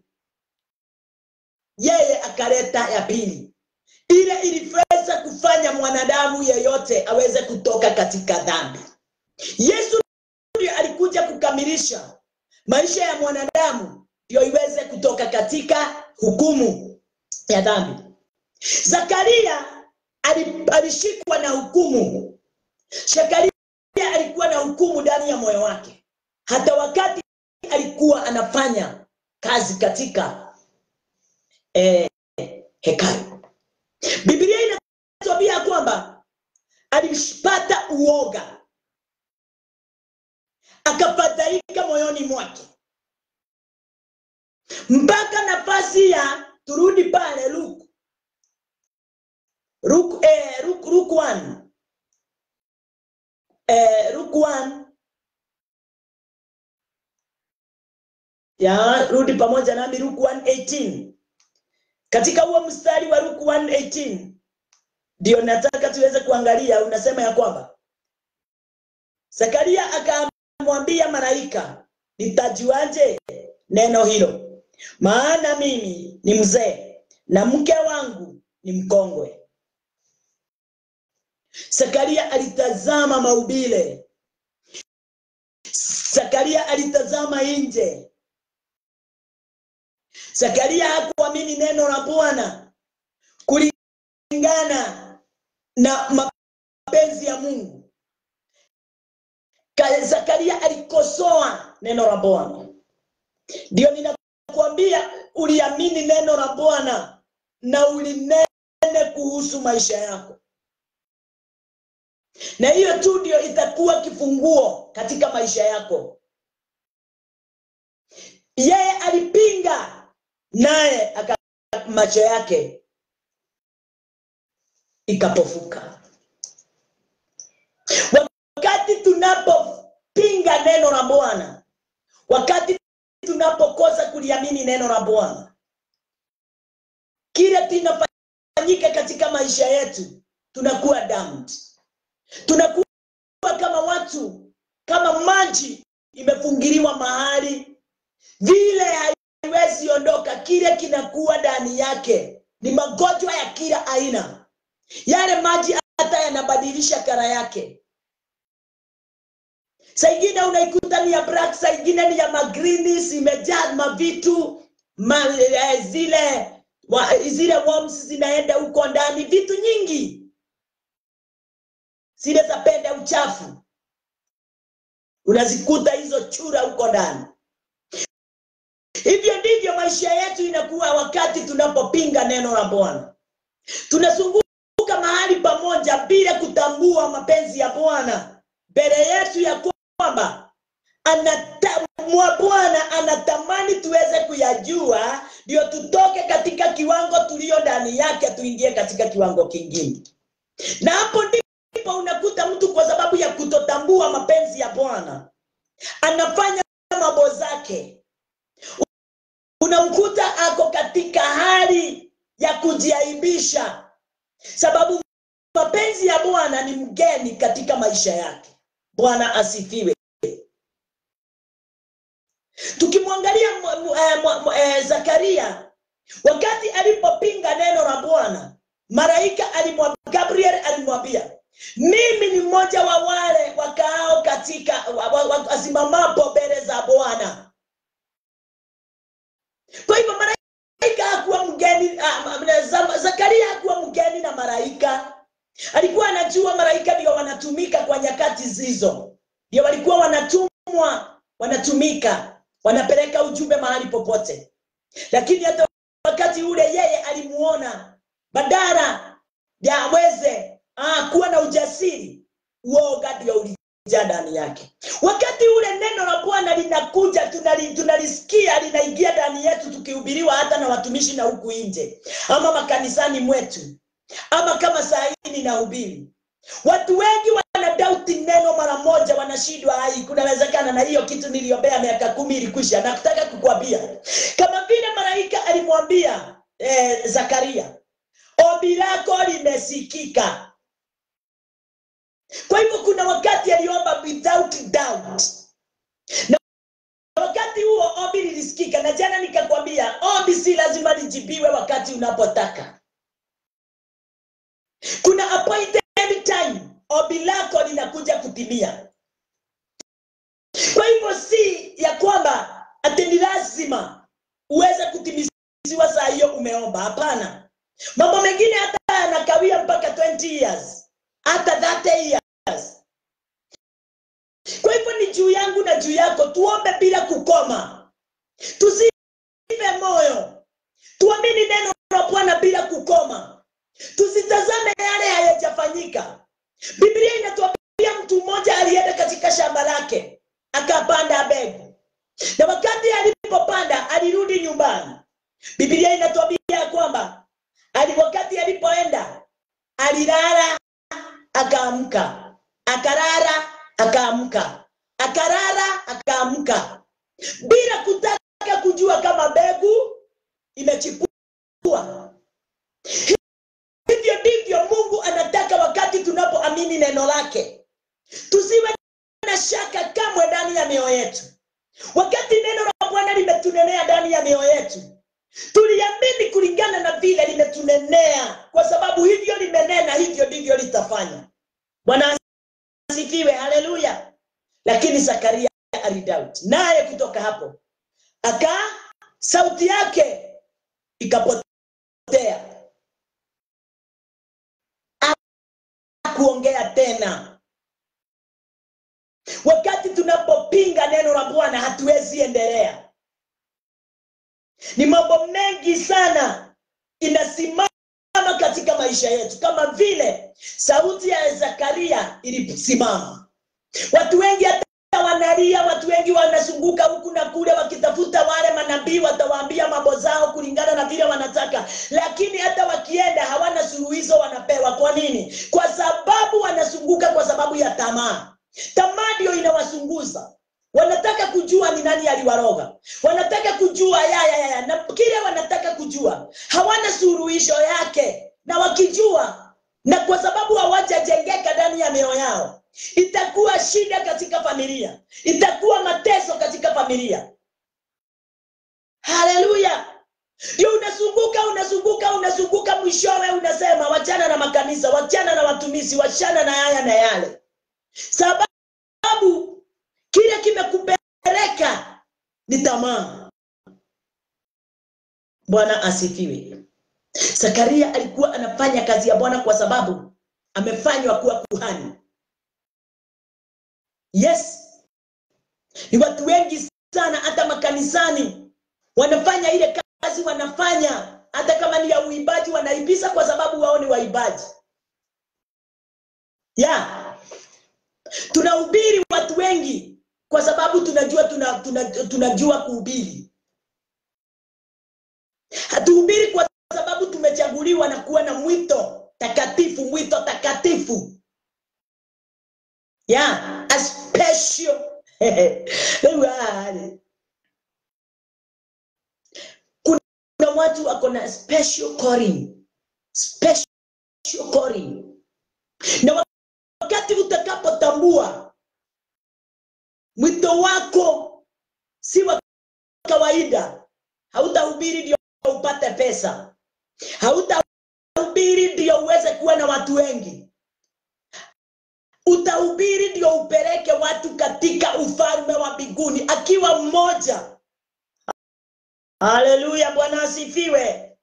yeye akaleta ya pili, ile iliweza kufanya mwanadamu yeyote aweze kutoka katika dhambi. Yesu ndio alikuja kukamilisha maisha ya mwanadamu ndio iweze kutoka katika hukumu ya dhambi. Zakaria alishikwa na hukumu. Zakaria alikuwa na hukumu ndani ya moyo wake, hata wakati alikuwa anafanya kazi katika eh, hekalu. Biblia inatuambia kwamba alipata uoga, akafadhaika moyoni mwake, mpaka nafasi ya turudi pale Luke Luke, eh, Luke, Luke 1 eh, Luke 1 ya rudi pamoja nami Luke 1:18 katika huo mstari wa Luke 1:18 ndio nataka tuweze kuangalia. Unasema ya kwamba Zakaria akamwambia malaika, nitajuaje neno hilo? Maana mimi ni mzee na mke wangu ni mkongwe. Zakaria alitazama maubile. Zakaria alitazama nje. Zakaria hakuamini neno la Bwana kulingana na mapenzi ya Mungu. Zakaria alikosoa neno la Bwana. Ndio ninakuambia, uliamini neno la Bwana na ulinene kuhusu maisha yako, na hiyo tu ndio itakuwa kifunguo katika maisha yako. Yeye alipinga, naye aka macho yake ikapofuka. Wakati tunapopinga neno la Bwana, wakati tunapokosa kuliamini neno la Bwana, kile kinafanyika katika maisha yetu, tunakuwa damned. Tunakuwa kama watu, kama maji imefungiliwa mahali vile haiwezi ondoka. Kile kinakuwa ndani yake ni magonjwa ya kila aina. Yale maji hata yanabadilisha kara yake. Saa ingine unaikuta ni ya black, saa ingine ni ya magreens, imejaa mavitu ma, eh, zile wa, zile worms zinaenda huko ndani, vitu nyingi zile zapenda uchafu, unazikuta hizo chura huko ndani. Hivyo ndivyo maisha yetu inakuwa wakati tunapopinga neno la Bwana. Tunazunguka mahali pamoja bila kutambua mapenzi ya Bwana mbele yetu ya kwamba anata mwa Bwana anatamani tuweze kuyajua, ndio tutoke katika kiwango tulio ndani yake tuingie katika kiwango kingine. Na hapo ndipo unakuta mtu kwa sababu ya kutotambua mapenzi ya Bwana anafanya mambo zake, unamkuta ako katika hali ya kujiaibisha, sababu mapenzi ya Bwana ni mgeni katika maisha yake. Bwana asifiwe. Tukimwangalia mwa- mwa- eh, mwa- mwa- eh, Zakaria wakati alipopinga neno la Bwana, malaika alimwambia, Gabriel alimwambia, mimi ni mmoja wa wale wakaao katika wa- wa- wa- wasimamapo mbele za Bwana. Kwa hivyo malaika hakuwa mgeni, ah, ah, Za- Zakaria hakuwa mgeni na malaika. Alikuwa anajua malaika ndio wanatumika kwa nyakati hizo, ndio walikuwa wanatumwa, wanatumika, wanapeleka ujumbe mahali popote. Lakini hata wakati ule yeye alimuona, badala ya aweze ah, kuwa na ujasiri, uoga ndio ulijaa ndani yake. Wakati ule neno la Bwana linakuja, tunali, tunalisikia linaingia ndani yetu, tukihubiriwa hata na watumishi na huku nje, ama makanisani mwetu ama kama saa hii ninahubiri, watu wengi wanadauti neno mara moja, wanashindwa. Ai, kunawezekana na hiyo kitu niliombea miaka kumi ilikwisha. Nakutaka kukwambia kama vile malaika alimwambia eh, Zakaria, ombi lako limesikika. Kwa hivyo kuna wakati aliomba without doubt, na wakati huo ombi lilisikika. Na jana nikakwambia ombi si lazima lijibiwe wakati unapotaka kuna appointed time ombi lako linakuja kutimia kwa hivyo si ya kwamba ati ni lazima uweze kutimiziwa saa hiyo umeomba hapana mambo mengine hata yanakawia mpaka 20 years hata 30 years kwa hivyo ni juu yangu na juu yako tuombe bila kukoma tusive moyo tuamini neno la bwana bila kukoma tusitazame yale hayajafanyika biblia inatuambia mtu mmoja alienda katika shamba lake akapanda mbegu na wakati alipopanda alirudi nyumbani biblia inatuambia kwamba ali wakati alipoenda alilala akaamka akarara akaamka akarara akaamka bila kutaka kujua kama mbegu imechipua hivyo ndivyo mungu anataka wakati tunapoamini neno lake tusiwe na shaka kamwe ndani ya mioyo yetu wakati neno la bwana limetunenea ndani ya mioyo yetu tuliamini kulingana na vile limetunenea kwa sababu hivyo limenena hivyo ndivyo litafanya bwana asifiwe haleluya lakini zakaria alidoubt naye kutoka hapo aka sauti yake ikapotea kuongea tena wakati tunapopinga neno la bwana hatuwezi endelea ni mambo mengi sana inasimama katika maisha yetu kama vile sauti ya zakaria ilisimama watu wengi hata wanalia watu wengi wanazunguka huku na kule wakitafuta wale manabii watawaambia mambo zao kulingana na vile wanataka lakini hata wakienda hawana suluhizo wanapewa kwa nini kwa sababu wanazunguka kwa sababu ya tamaa tamaa ndio inawasunguza wanataka kujua ni nani aliwaroga wanataka kujua yaya yaya na kile wanataka kujua hawana suluhisho yake na wakijua na kwa sababu hawajajengeka ndani ya mioyo yao itakuwa shida katika familia itakuwa mateso katika familia haleluya ndio unazunguka unazunguka unazunguka mwishowe unasema wachana na makanisa wachana na watumishi wachana na haya na yale sababu kile kimekupeleka ni tamaa bwana asifiwe zakaria alikuwa anafanya kazi ya bwana kwa sababu amefanywa kuwa kuhani yes ni watu wengi sana hata makanisani wanafanya ile kazi wanafanya hata kama ni ya uimbaji wanaibisa kwa sababu wao ni waimbaji ya tunahubiri watu wengi kwa sababu tunajua tuna, tuna, tunajua kuhubiri hatuhubiri kwa sababu tumechaguliwa na kuwa na mwito takatifu mwito takatifu yeah, a special Wale. kuna watu wako na special calling special calling na wakati utakapotambua mwito wako si wa kawaida hautahubiri ndio upate pesa hautahubiri ndio uweze kuwa na watu wengi utahubiri ndio upeleke watu katika ufalme wa mbinguni akiwa mmoja haleluya bwana asifiwe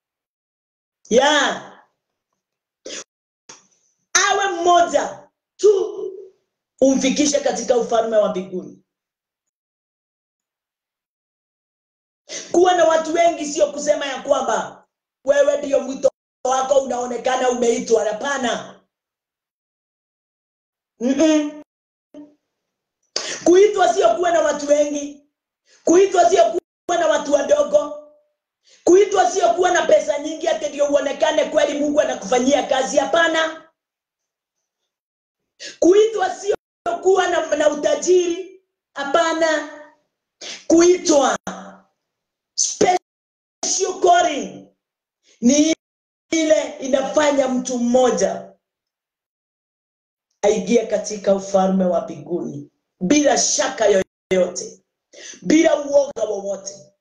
ya awe mmoja tu umfikishe katika ufalme wa mbinguni kuwa na watu wengi sio kusema ya kwamba wewe ndio mwito wako unaonekana umeitwa hapana Mm-mm. kuitwa sio kuwa na watu wengi kuitwa sio kuwa na watu wadogo kuitwa sio kuwa na pesa nyingi hata ndio uonekane kweli mungu anakufanyia kazi hapana kuitwa sio kuwa na, na utajiri hapana kuitwa special calling ni ile inafanya mtu mmoja aingie katika ufalme wa mbinguni bila shaka yoyote bila uoga wowote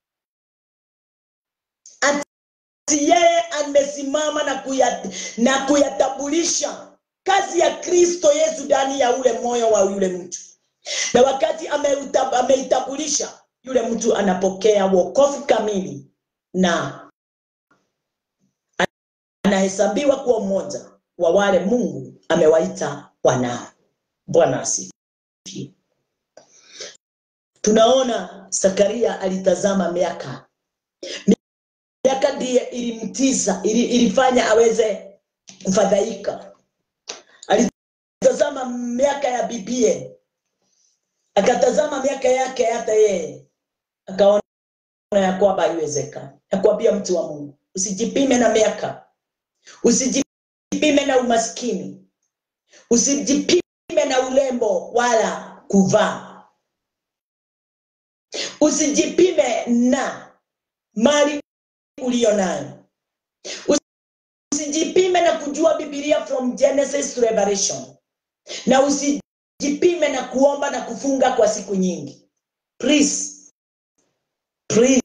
ati yeye amesimama na kuya, na kuyatambulisha kazi ya kristo yesu ndani ya ule moyo wa yule mtu na wakati ameuta- ameitambulisha yule mtu anapokea wokovu kamili na anahesabiwa kuwa mmoja wa wale mungu amewaita wanao bwana asifiwe tunaona zakaria alitazama miaka miaka ndiye ilimtiza ili, ilifanya aweze kufadhaika alitazama miaka ya bibie akatazama miaka yake hata yeye akaona ya kwamba haiwezekani nakwambia mtu wa mungu usijipime na miaka usijipime na umaskini usijipime na ulembo wala kuvaa usijipime na mali uliyo nayo usijipime na kujua bibilia from genesis to revelation na usijipime na kuomba na kufunga kwa siku nyingi please please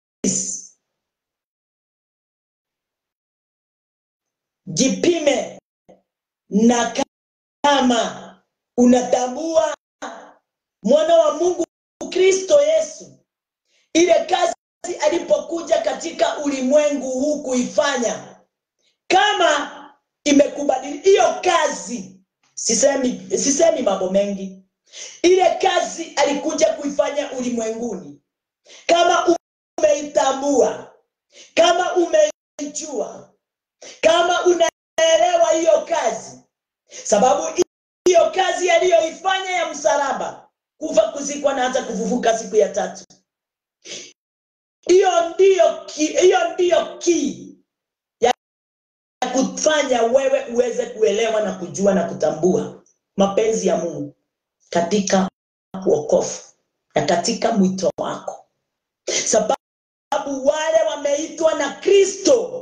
jipime na kama unatambua mwana wa mungu kristo yesu ile kazi alipokuja katika ulimwengu huu kuifanya kama imekubadili hiyo kazi sisemi, sisemi mambo mengi ile kazi alikuja kuifanya ulimwenguni kama umeitambua kama umeijua kama unaelewa hiyo kazi sababu hiyo kazi aliyoifanya ya msalaba kufa kuzikwa na hata kufufuka siku ya tatu hiyo ndiyo ki- hiyo ndiyo kii ya kufanya wewe uweze kuelewa na kujua na kutambua mapenzi ya mungu katika wokovu na katika mwito wako sababu wale wameitwa na kristo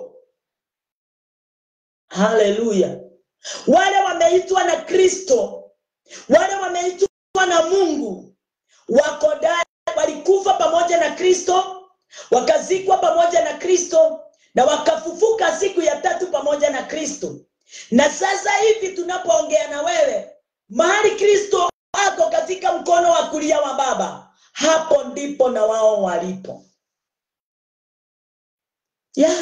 haleluya wale wameitwa na kristo wale wameitwa na mungu wako ndani walikufa pamoja na kristo wakazikwa pamoja na kristo na wakafufuka siku ya tatu pamoja na kristo na sasa hivi tunapoongea na wewe mahali kristo ako katika mkono wa kulia wa baba hapo ndipo na wao walipo yeah.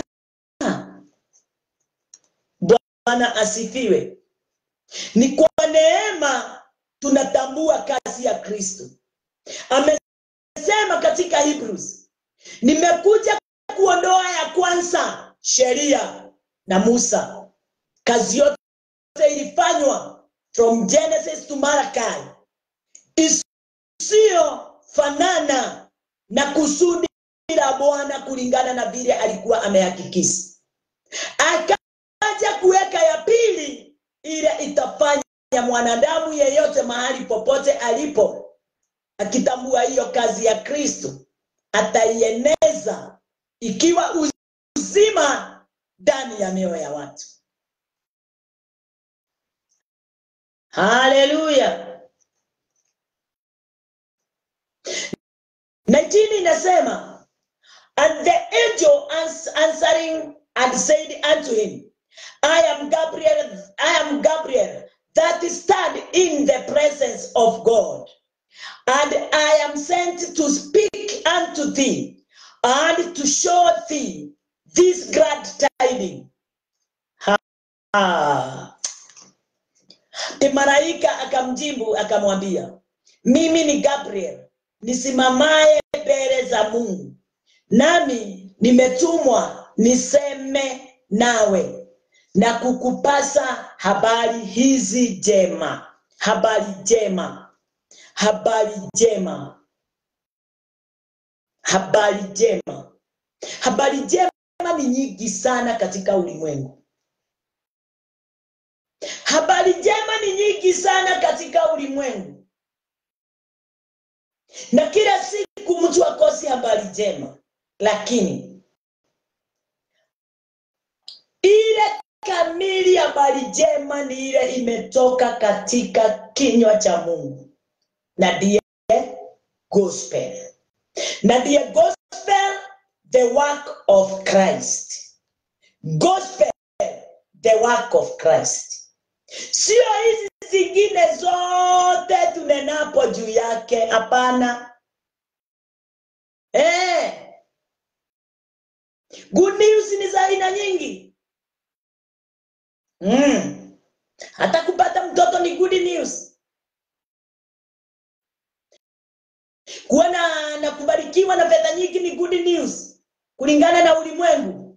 bwana asifiwe ni kwa neema tunatambua kazi ya kristo amesema katika hebrews nimekuja kuondoa ya kwanza sheria na musa kazi yote ilifanywa from genesis to malachi usiofanana na kusudi la Bwana kulingana na vile alikuwa amehakikisha. Akaja kuweka ya pili, ile itafanya mwanadamu yeyote mahali popote alipo, akitambua hiyo kazi ya Kristo, ataieneza ikiwa uzima ndani ya mioyo ya watu. Haleluya! 19 inasema and the angel ans- answering and said unto him I am Gabriel I am Gabriel that stand in the presence of God and I am sent to speak unto thee and to show thee this glad tidings Ah. Ti malaika akamjibu akamwambia, mimi ni Gabriel nisimamaye mbele za Mungu, nami nimetumwa niseme nawe na kukupasa habari hizi njema, habari njema, habari njema, habari njema. Habari njema ni nyingi sana katika ulimwengu. Habari njema ni nyingi sana katika ulimwengu, na kila siku mtu akosi habari njema, lakini ile kamili habari njema ni ile imetoka katika kinywa cha Mungu, na ndiye gospel, na ndiye gospel, the work of Christ. Gospel, the work of Christ sio hizi zingine zote tunenapo juu yake hapana eh. good news ni za aina nyingi mm. hata kupata mtoto ni good news kuwa na, na kubarikiwa na fedha nyingi ni good news kulingana na ulimwengu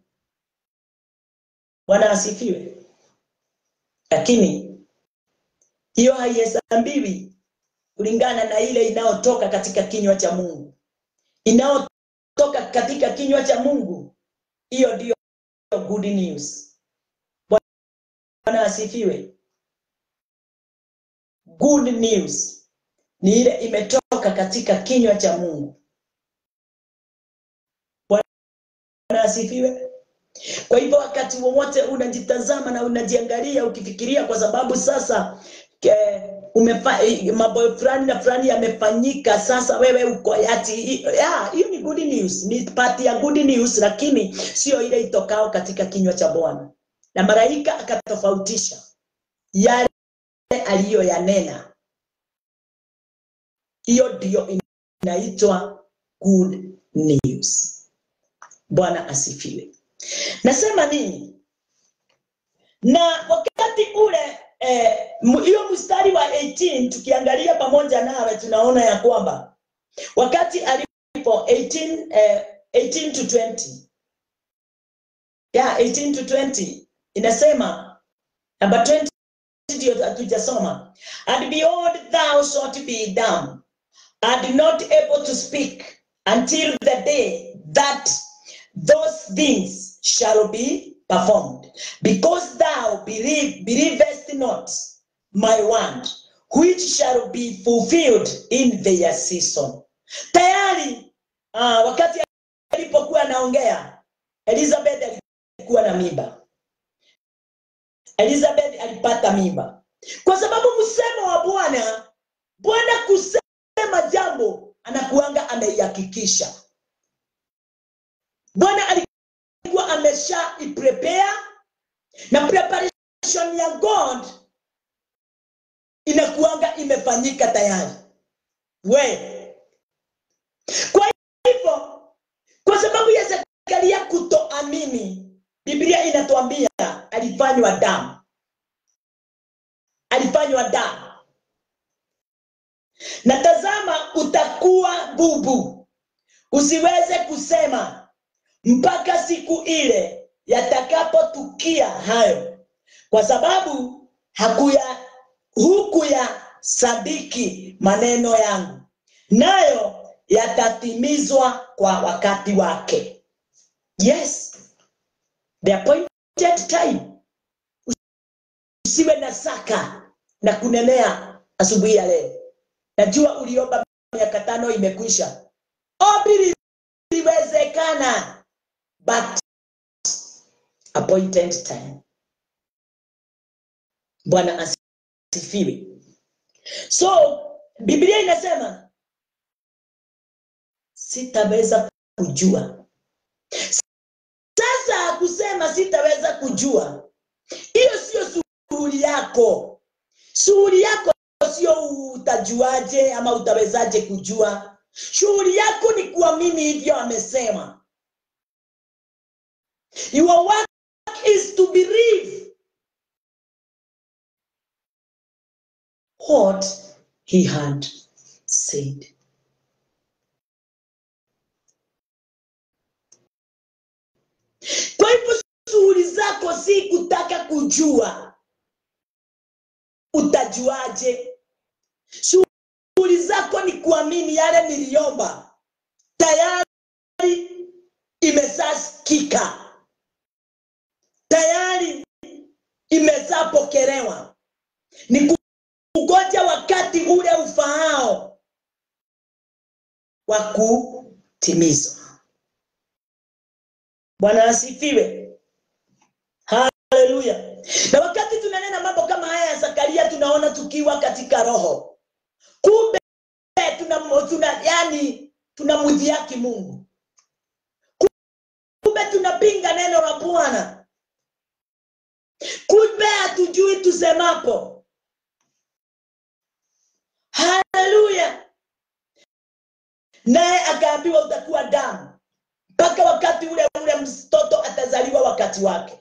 bwana asifiwe lakini hiyo haihesabiwi kulingana na ile inayotoka katika kinywa cha Mungu, inayotoka katika kinywa cha Mungu. Hiyo ndiyo good news. Bwana asifiwe. Good news ni ile imetoka katika kinywa cha Mungu. Bwana asifiwe. Kwa hivyo wakati wowote unajitazama na unajiangalia ukifikiria, kwa sababu sasa ke, umefa, mambo fulani na fulani yamefanyika, sasa wewe uko ati ya, hiyo ni good news, ni part ya good news, lakini sio ile itokao katika kinywa cha Bwana. Na malaika akatofautisha yale aliyoyanena, hiyo ndiyo inaitwa good news. Bwana asifiwe. Nasema nini? Na wakati ule hiyo eh, mstari wa 18 tukiangalia pamoja nawe tunaona ya kwamba wakati alipo 18, eh, 18 to 20 yeah, 18 to 20 inasema namba 20 ndio hatujasoma and behold thou shalt be dumb and not able to speak until the day that those things shall be performed because thou believe, believest not my word which shall be fulfilled in their season tayari uh, wakati alipokuwa anaongea elizabeth alikuwa na mimba elizabeth alipata mimba kwa sababu msemo wa bwana bwana kusema jambo anakuanga ameihakikisha bwana alikuwa amesha iprepare na preparation ya god inakuanga imefanyika tayari we kwa hivyo kwa sababu ya zekaria kutoamini biblia inatuambia alifanywa damu alifanywa damu na tazama utakuwa bubu usiweze kusema mpaka siku ile yatakapotukia hayo kwa sababu hakuya huku ya sadiki maneno yangu nayo yatatimizwa kwa wakati wake. Yes, the appointed time. Usiwe na saka na kunemea asubuhi ya leo. Najua uliomba miaka tano imekwisha, ombi liwezekana, but appointed time. Bwana asifiwe. So Biblia inasema sitaweza kujua. Sasa kusema sitaweza kujua, hiyo sio shughuli yako. Shughuli yako sio utajuaje ama utawezaje kujua. Shughuli yako ni kuamini hivyo amesema. Your work is to believe what he had said. Kwa hivyo shughuli zako si kutaka kujua utajuaje. Shughuli zako ni kuamini yale niliomba tayari imesasikika, tayari imesapokelewa, ni kungoja wakati ule ufaao wa kutimizwa. Bwana asifiwe. Haleluya. Na wakati tunanena mambo kama haya ya Zakaria, tunaona tukiwa katika roho, kumbe tuna, tuna yani tunamdhihaki Mungu, kumbe tunapinga neno la Bwana, kumbe hatujui tusemapo. Haleluya. Naye akaambiwa utakuwa damu mpaka wakati ule ule mtoto atazaliwa wakati wake.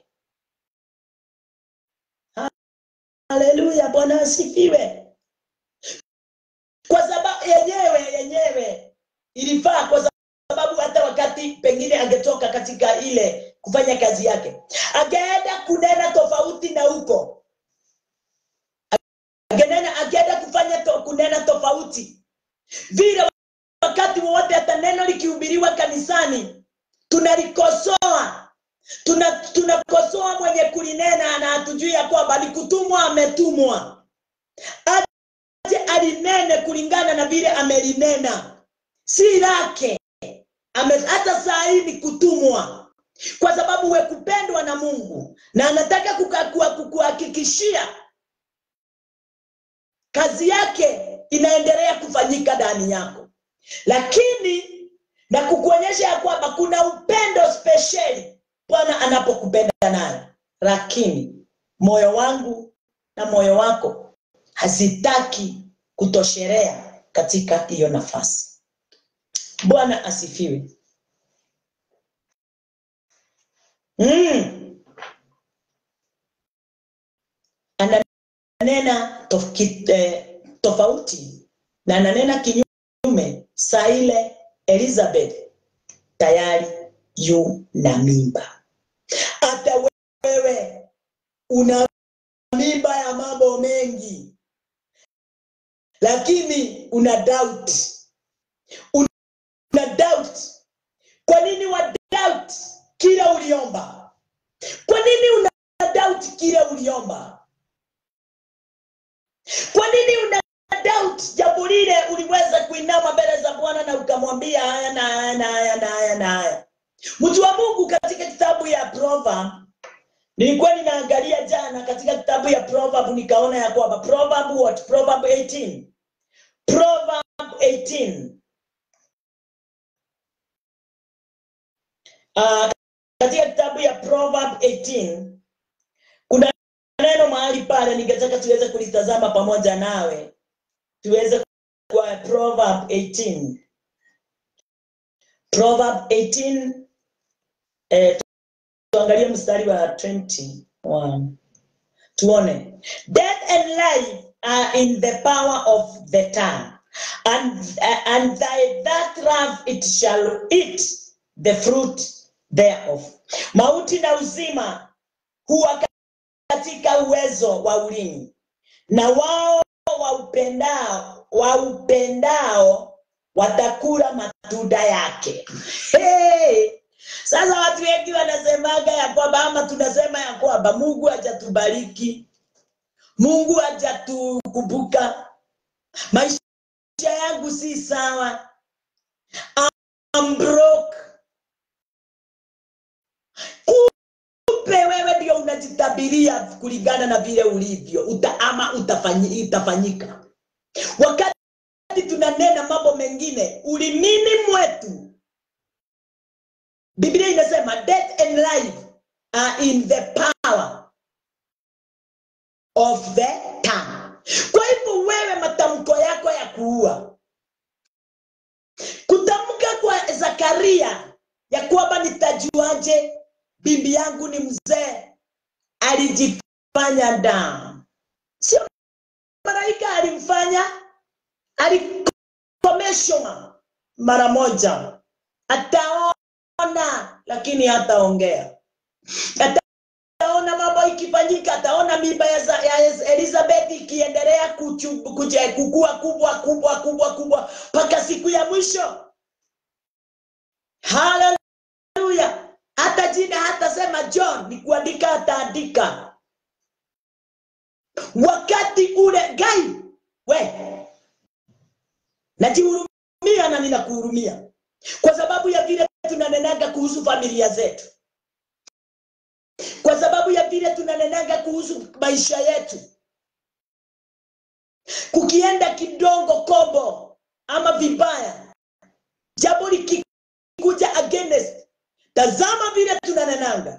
Haleluya, Bwana asifiwe. Kwa sababu yenyewe yenyewe ilifaa, kwa sababu hata wakati pengine angetoka katika ile kufanya kazi yake, angeenda kunena tofauti na huko, angenena angeenda kufanya to, kunena tofauti vile wakati wowote hata neno likihubiriwa kanisani tunalikosoa tuna tunakosoa mwenye kulinena na hatujui ya kwamba ni kutumwa ametumwa aje alinene kulingana na vile amelinena si lake Ame, hata saa hii ni kutumwa kwa sababu we kupendwa na mungu na anataka kukuhakikishia kazi yake inaendelea kufanyika ndani yako lakini na kukuonyesha ya kwamba kuna upendo spesheli bwana anapokupenda nayo lakini moyo wangu na moyo wako hazitaki kutosherea katika hiyo nafasi bwana asifiwe mm. ananena tof, ki, eh, tofauti na ananena kinyume saa ile elizabeth tayari yu na mimba hata wewe una mimba ya mambo mengi lakini una doubt una doubt kwa nini wa doubt kile uliomba kwa nini una doubt kile uliomba kwa nini una doubt jambo lile uliweza kuinama mbele za bwana na ukamwambia haya na haya na haya na haya na haya mtu wa mungu katika kitabu ya proverb nilikuwa ninaangalia jana katika kitabu ya proverb nikaona ya kwamba proverb what proverb 18 proverb 18 uh, katika kitabu ya proverb 18 kuna neno mahali pale ningetaka tuweze kulitazama pamoja nawe tuweze kwa proverb 18 proverb 18 eh, tuangalie mstari wa 21 tuone death and life are in the power of the tongue and, uh, and thy that love it shall eat the fruit thereof mauti na uzima huwa katika uwezo wa ulimi na wao waupendao waupendao watakula matunda yake. Hey! Sasa watu wengi wanasemaga ya kwamba ama tunasema ya kwamba Mungu hajatubariki, Mungu hajatukumbuka, maisha yangu si sawa, I'm broke. Kumbe wewe ndio unajitabiria kulingana na vile ulivyo uta, ama utafanyi, itafanyika wakati tunanena mambo mengine ulimini mwetu biblia inasema death and life are in the power of the tongue kwa hivyo wewe matamko yako ya kuua kutamka kwa zakaria ya kwamba nitajuaje bibi yangu ni mzee alijifanya damu sio malaika alimfanya alikomeshwa mara moja ataona lakini hataongea ataona mambo ikifanyika ataona mimba ya, za- ya elizabeth ikiendelea kuchu- kuje- kukua kubwa kubwa kubwa kubwa mpaka siku ya mwisho haleluya hata jina hatasema john ni kuandika ataandika wakati ule gai we najihurumia na ninakuhurumia kwa sababu ya vile tunanenaga kuhusu familia zetu kwa sababu ya vile tunanenaga kuhusu maisha yetu kukienda kidogo kombo ama vibaya jambo likikuja against tazama vile tunanenanga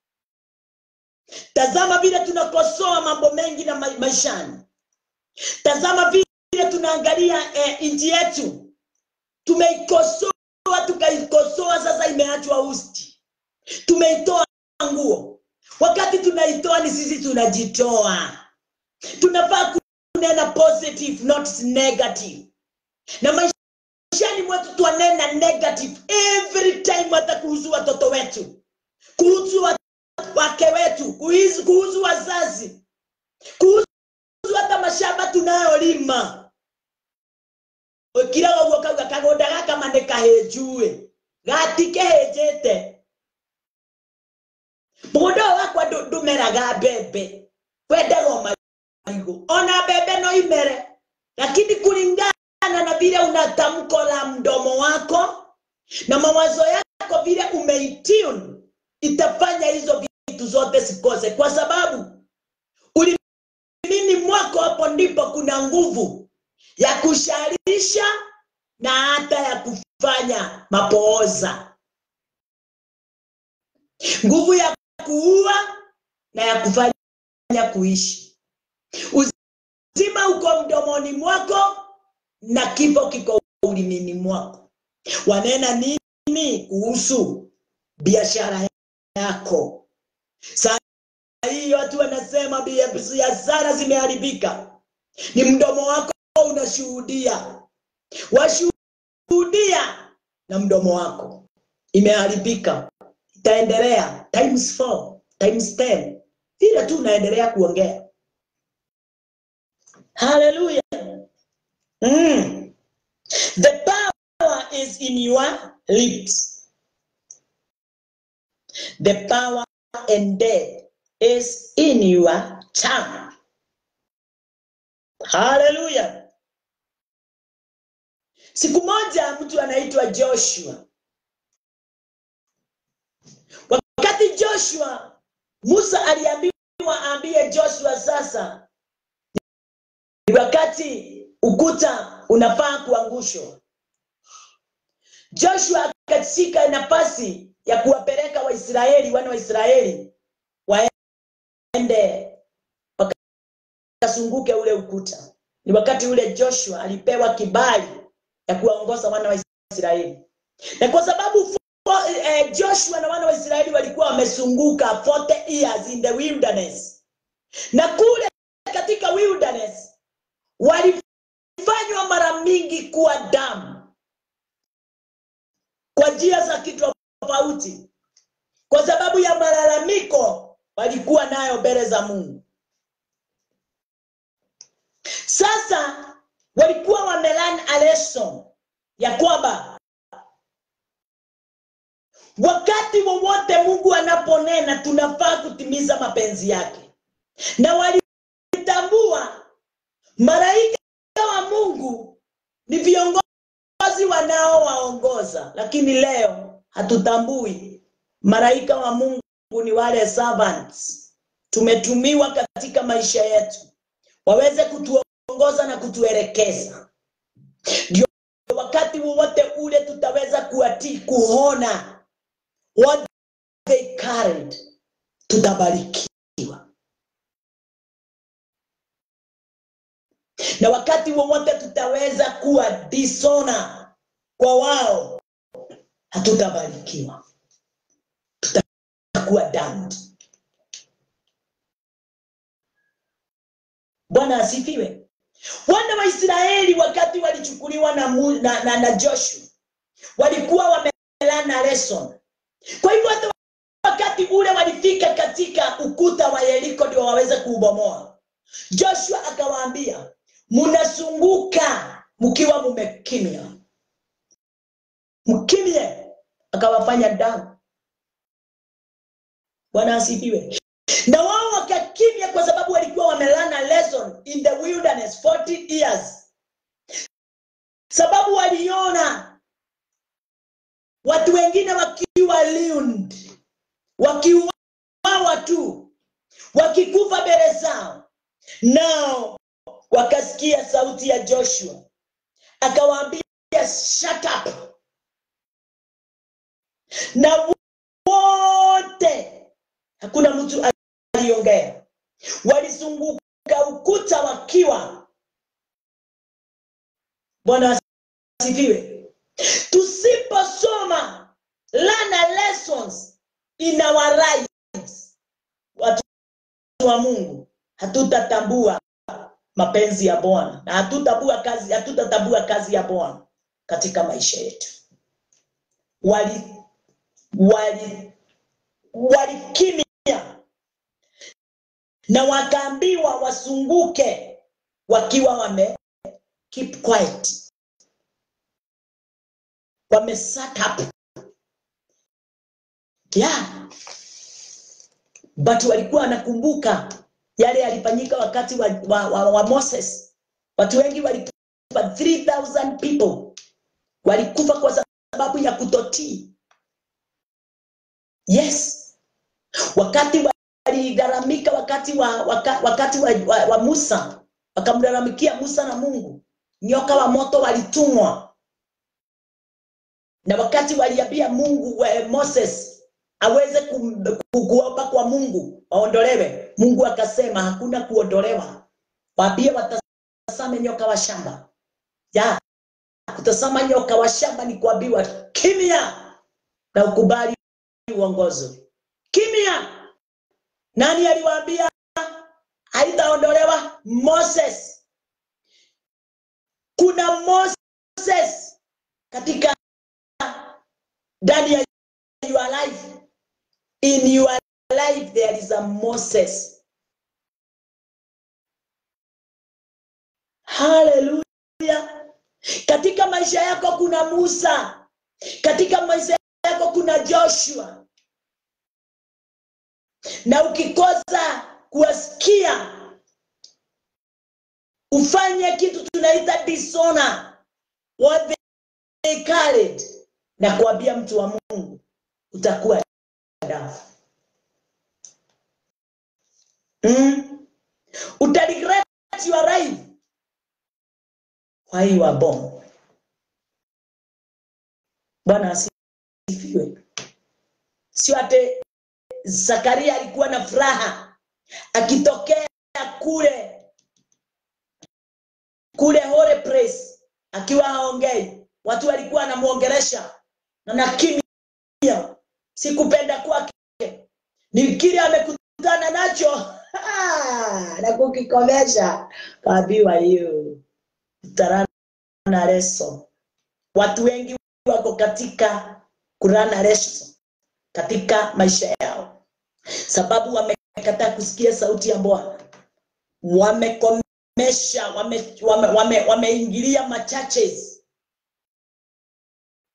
tazama vile tunakosoa mambo mengi na ma- maishani tazama vile tunaangalia eh, nchi yetu tumeikosoa tukaikosoa sasa imeachwa usti tumeitoa nguo wakati tunaitoa ni sisi tunajitoa tunafaa kunena positive not negative na maishani mwetu twanena negative every time hata kuhusu watoto wetu kuhusu wa- wake wetu kuhusu kuhusu wazazi kuhusu hata mashamba tunayolima ukira ũguo kauga kagũnda gaka ma nĩ kahĩnjuĩ gatikĩhĩnjĩte mũgũnda ũyũ wakwa ndũ- ndũmeraga mbembe wendaga o marigũ ona mbembe no imere lakini kulingana na vile unatamko la mdomo wako na mawazo yako vile umeitune itafanya hizo vitu zote zikose kwa sababu ulimini mwako hapo ndipo kuna nguvu ya kusharisha na hata ya kufanya mapooza nguvu ya kuua na ya kufanya kuishi uzima uko mdomoni mwako na kifo kiko ulimini mwako wanena nini kuhusu biashara yako saa hii watu wanasema biashara zimeharibika ni mdomo wako unashuhudia washuhudia na mdomo wako imeharibika itaendelea times four, times ten vile tu unaendelea kuongea haleluya mm. the power is in your lips the power and death is in your tongue haleluya siku moja mtu anaitwa joshua wakati joshua musa aliambiwa aambie joshua sasa ni wakati ukuta unafaa kuangushwa joshua akashika nafasi ya kuwapeleka waisraeli wana wa israeli waende wakazunguke ule ukuta ni wakati ule joshua alipewa kibali ya kuwaongoza wana wa israeli na kwa sababu fo- eh, joshua na wana wa israeli walikuwa wamezunguka 40 years in the wilderness na kule katika wilderness walifanywa mara mingi kuwa damu kwa njia za kitofauti kwa sababu ya malalamiko walikuwa nayo mbele za mungu sasa walikuwa wamelan a lesson ya kwamba wakati wowote mungu anaponena tunafaa kutimiza mapenzi yake na walitambua malaika wa mungu ni viongozi wanaowaongoza lakini leo hatutambui malaika wa mungu ni wale servants tumetumiwa katika maisha yetu waweze kutuongoza na kutuelekeza ndio wakati wowote ule tutaweza kuatii kuona what they carried tutabarikiwa na wakati wowote tutaweza kuwa disona kwa wao hatutabarikiwa tutakuwa damned bwana asifiwe wana wa israeli wakati walichukuliwa na, mu, na, na, na joshua walikuwa wamelana lesson kwa hivyo hata wakati ule walifika katika ukuta wa yeriko ndio waweze kuubomoa joshua akawaambia mnasunguka mkiwa mumekimya mkimye akawafanya damu bwana asifiwe na wao wakakimya kwa sababu walikuwa wamelana lesson in the wilderness 40 years sababu waliona watu wengine wakiwa liund wakiuawa tu wakikufa mbele zao nao wakasikia sauti ya joshua akawaambia shut up na wote hakuna mtu aliongea walizunguka ukuta wakiwa bwana asifiwe tusiposoma learn lessons in our lives watu wa mungu hatutatambua mapenzi ya bwana na hatutatambua kazi hatutatambua kazi ya bwana katika maisha yetu wali wali walikimya na wakaambiwa wasunguke wakiwa wame keep quiet wame sat up yeah. but walikuwa wanakumbuka yale yalifanyika wakati wa, wa, wa, wa moses watu wengi walikufa 3000 people walikufa kwa sababu ya kutotii yes wakati waligaramika wakati wa waka, wakati wa, wa, wa musa wakamgaramikia musa na mungu nyoka wa moto walitumwa na wakati waliambia mungu wa moses aweze kuomba kwa mungu waondolewe mungu akasema hakuna kuondolewa waambie watasame nyoka wa shamba ya kutazama nyoka wa shamba ni kuambiwa kimya na ukubali uongozo kimya nani aliwaambia haitaondolewa moses kuna moses katika ndani ya your life in your life there is a moses haleluya katika maisha yako kuna musa katika maisha yako kuna joshua na ukikosa kuwasikia ufanye kitu tunaita disona what they carried na kuambia mtu wa mungu utakuwa dafu mm? utaregret your life why you are born bwana asifiwe sio ate zakaria alikuwa na furaha akitokea kule kule hore place akiwa haongei watu walikuwa anamwongeresha na nakimia sikupenda kwake ni kile amekutana nacho na kukikomesha kaambiwa hiyo utarana leso watu wengi wako katika kurana leso katika maisha yao sababu wamekataa kusikia sauti ya bwana wamekomesha wameingilia wame, wame, wame machaches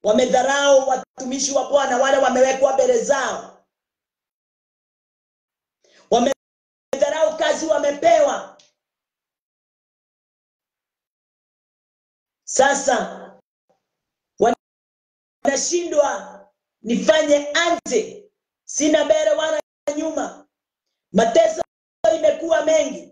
wamedharau watumishi wa Bwana wale wamewekwa mbele zao, wamedharau kazi wamepewa. Sasa wanashindwa nifanye anje, sina mbele wala nyuma, mateso imekuwa mengi.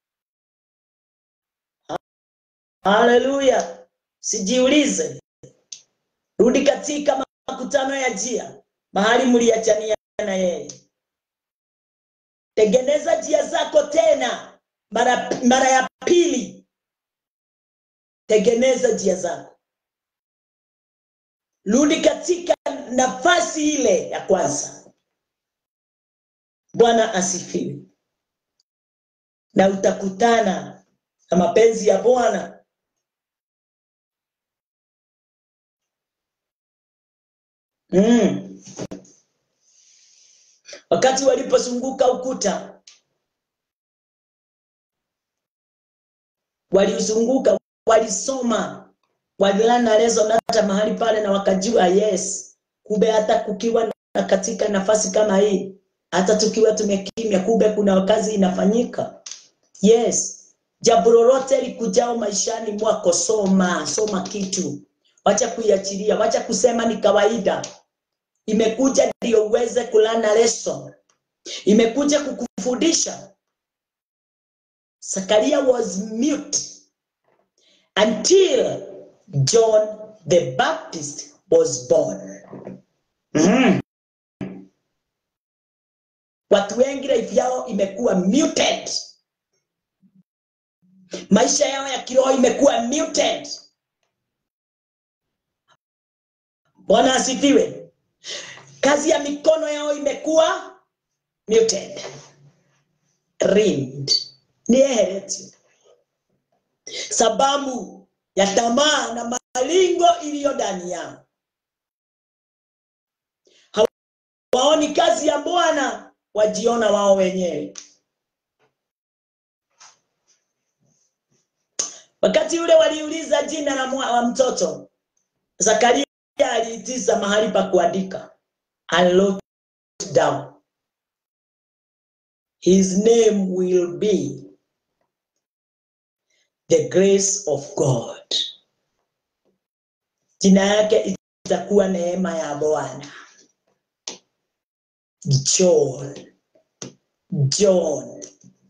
Haleluya! Sijiulize, rudi katika makutano ya njia, mahali mliachania na yeye. Tengeneza njia zako tena mara, mara ya pili. Tengeneza njia zako, rudi katika nafasi ile ya kwanza. Bwana asifiwe, na utakutana na mapenzi ya Bwana. Mm. Wakati walipozunguka ukuta, walizunguka, walisoma, walilana lesson hata mahali pale, na wakajua yes, kumbe hata kukiwa na katika nafasi kama hii, hata tukiwa tumekimya, kumbe kuna kazi inafanyika. Yes, jambo lolote likujao maishani mwako, soma soma kitu, wacha kuiachilia, wacha kusema ni kawaida imekuja ndio uweze kulana lesson, imekuja kukufundisha. Zakaria was mute until John the Baptist was born. Mhm. Watu wengi life yao imekuwa muted, maisha yao ya kiroho imekuwa muted. Bwana asifiwe kazi ya mikono yao imekuwa muted rimmed niehereti sababu ya tamaa na malingo iliyo ndani yao hawaoni kazi ya bwana wajiona wao wenyewe wakati ule waliuliza jina la mwa- wa mtoto zakaria aliitiza mahali pa kuandika and looked down. His name will be the grace of God. Jina yake itakuwa neema ya Bwana. John. John.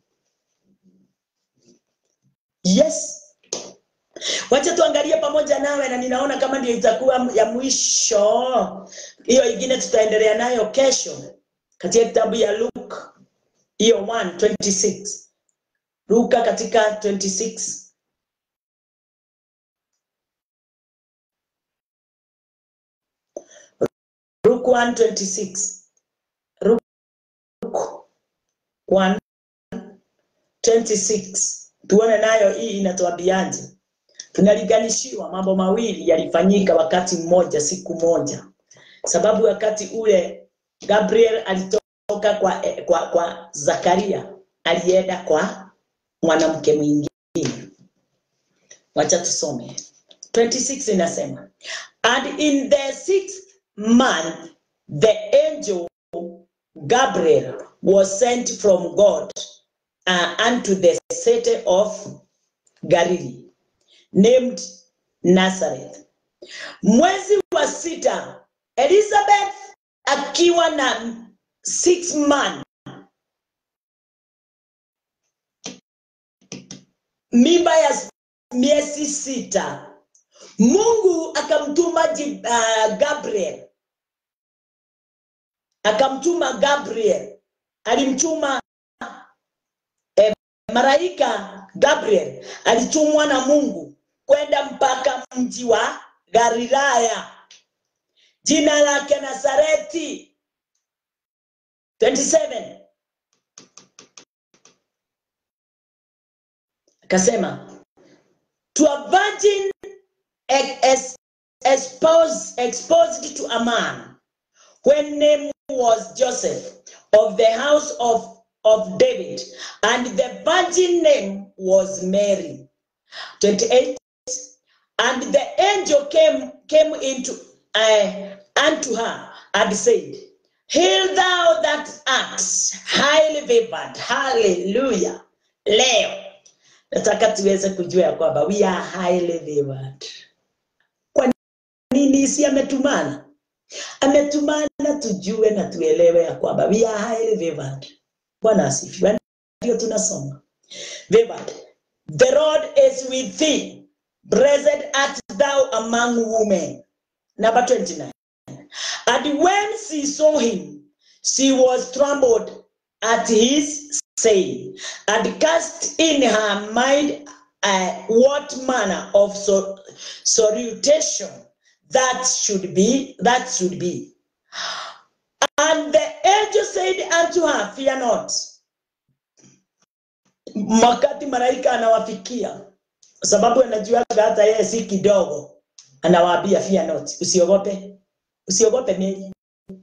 Yes. Wacha tuangalie pamoja nawe, na ninaona kama ndio itakuwa ya mwisho. Hiyo ingine tutaendelea nayo kesho katika kitabu ya Luke hiyo 1:26. Luka katika 26 Luke 1:26. Luke 1:26. Tuone nayo hii inatuambiaje. Tunaliganishiwa mambo mawili yalifanyika wakati mmoja, siku moja, sababu wakati ule Gabriel alitoka kwa, eh, kwa, kwa Zakaria alienda kwa mwanamke mwingine. Wacha tusome 26 inasema, and in the sixth month the angel Gabriel was sent from God uh, unto the city of Galilee named Nazareth. Mwezi wa sita, Elizabeth akiwa na six months, mimba ya miezi sita, Mungu akamtuma Ji- uh, Gabriel, akamtuma Gabriel, alimtuma eh, malaika Gabriel alitumwa na Mungu kwenda mpaka mji wa Galilaya, jina lake Nazareti. 27 akasema to a virgin ex- exposed, exposed to a man when name was Joseph of the house of, of David, and the virgin name was Mary. 28 And the angel came came into uh, unto her had said, Hail thou that art highly favored. Hallelujah. Leo nataka tuweze kujua ya kwamba we are highly favored. Kwa nini si ametumana? Ametumana tujue na tuelewe ya kwamba we are highly favored. Bwana asifiwe. Ndio tunasoma. Favored. The Lord is with thee. Blessed art thou among women. Number 29. And when she saw him, she was troubled at his saying, and cast in her mind uh, what manner of so, salutation that should be, that should be. And the angel said unto her, Fear not. Wakati malaika anawafikia, kwa sababu anajuaga hata yeye si kidogo, anawaambia fear not, usiogope, usiogope Mary.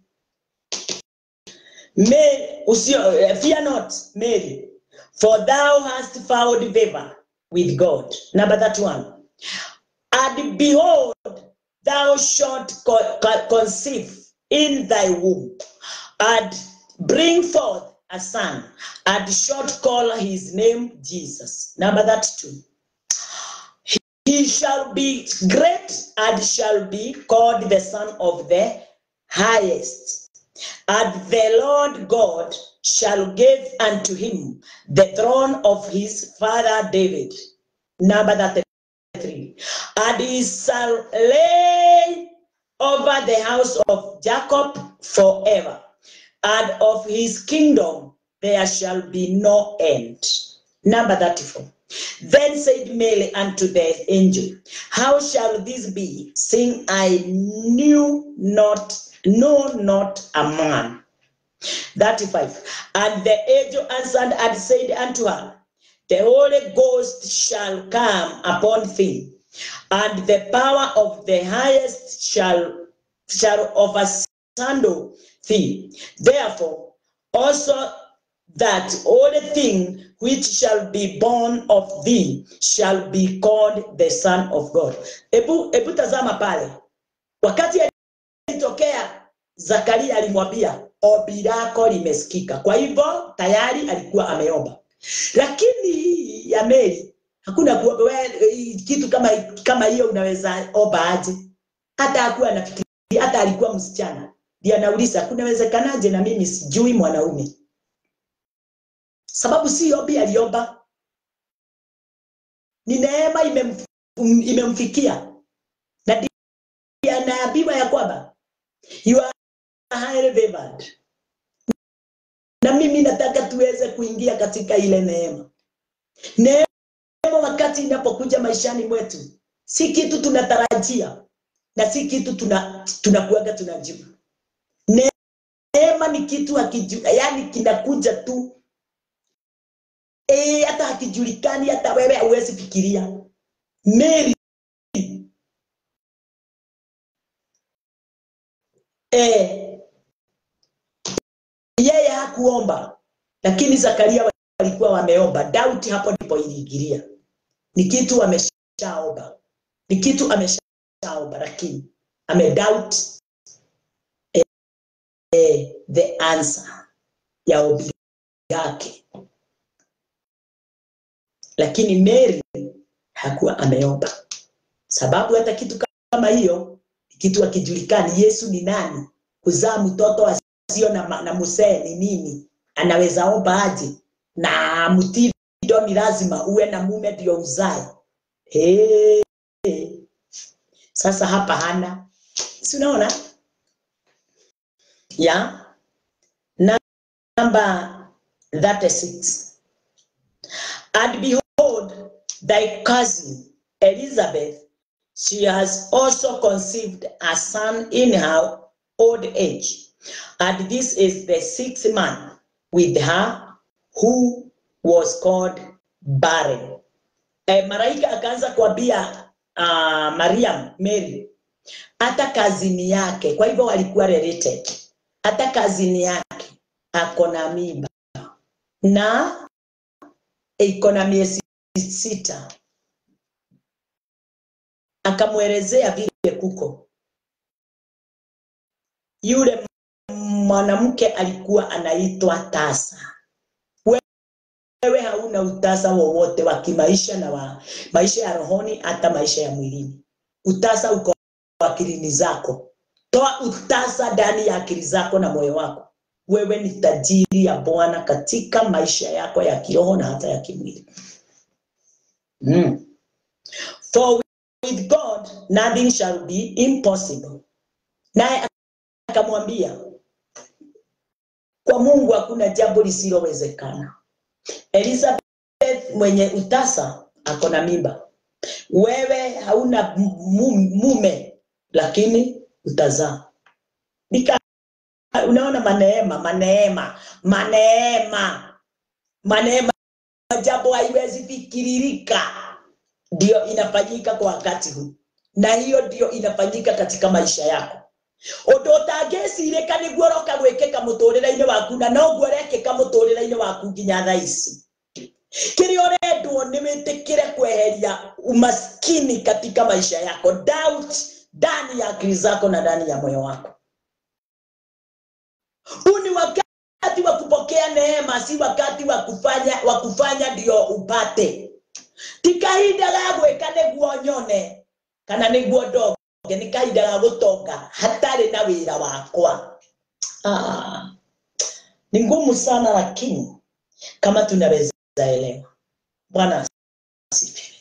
Mary, usio, eh, fear not Mary, for thou hast found favor with God. Number that one. And behold, thou shalt co- co- conceive in thy womb, and bring forth a son, and shalt call his name Jesus. Number that two. He shall be great and shall be called the Son of the Highest. And the Lord God shall give unto him the throne of his father David. Number that three. And he shall lay over the house of Jacob forever, and of his kingdom there shall be no end. Number 34. Then said Mary unto the angel, How shall this be, seeing I knew not, know not a man? 35. And the angel answered and said unto her, The Holy Ghost shall come upon thee, and the power of the highest shall shall overshadow thee. Therefore, also that holy thing which shall be born of thee shall be called the Son of God. Ebu, ebu tazama pale, wakati alitokea Zakaria alimwambia ombi lako limesikika. Kwa hivyo tayari alikuwa ameomba, lakini hii ya Mary hakuna kuomba. Wewe, kitu kama kama hiyo unaweza omba aje? Hata hakuwa anafikiria, hata alikuwa msichana. Ndiye anauliza kunawezekanaje na mimi sijui mwanaume? Sababu si ombi aliomba, ni neema imem, imemfikia na ndiye anaambiwa ya kwamba you are highly favored. Na mimi nataka tuweze kuingia katika ile neema. Neema wakati inapokuja maishani mwetu, si kitu tunatarajia na si kitu tuna tunakuaga tunajibu. Neema ni kitu hakiju, yani kinakuja tu eh, hata hakijulikani, hata wewe hauwezi fikiria. Mary eh, yeye hakuomba, lakini Zakaria walikuwa wameomba. Dauti hapo ndipo iliingilia. Ni kitu ameshaomba, ni kitu ameshaomba, lakini amedoubt eh, eh, the answer ya ombi yake, lakini Mary hakuwa ameomba, sababu hata kitu kama hiyo ni kitu akijulikani. Yesu ni nani? Kuzaa mtoto asio na, ma- na musee ni nini? Anaweza omba aje? Na mtindo ni lazima uwe na mume ndio uzae. Hey. Sasa hapa hana, si unaona ya namba 36 and behold thy cousin Elizabeth she has also conceived a son in her old age and this is the sixth month with her who was called barren eh, malaika akaanza kuambia uh, Mariam Mary hata kazini yake, kwa hivyo walikuwa related, hata kazini yake ako na mimba na iko na miezi sita. Akamwelezea vile kuko yule mwanamke alikuwa anaitwa tasa wewe hauna utasa wowote wa kimaisha na wa maisha ya rohoni hata maisha ya mwilini utasa uko akilini zako toa utasa ndani ya akili zako na moyo wako wewe ni tajiri ya bwana katika maisha yako ya kiroho na hata ya kimwili mm. for with god nothing shall be impossible naye akamwambia kwa mungu hakuna jambo lisilowezekana elizabeth mwenye utasa ako na mimba wewe hauna mume lakini utazaa Nika, unaona maneema maneema maneema maneema jambo haiwezi fikiririka ndio inafanyika kwa wakati huu na hiyo ndio inafanyika katika maisha yako undu utangicirika niguo roka gwikika muturire-ini waku na noguo rekika muturire-ini waku nginya thaa ici kiria urendwo ni witikire kweheria umaskini katika maisha yako doubt ndani ya akili zako na ndani ya moyo wako huu ni wakati wa kupokea neema si wakati wa kufanya wa kufanya ndio upate ti kahinda ga gwika niguo nyone kana niguo ndoge nĩ kahinda ga gũtonga hatarĩ na wĩra wakwa ah, ni ngumu sana lakini kama tunaweza elewa bwana asifiwe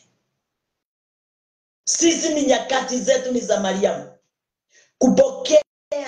sisi ni nyakati zetu ni za mariamu kupokea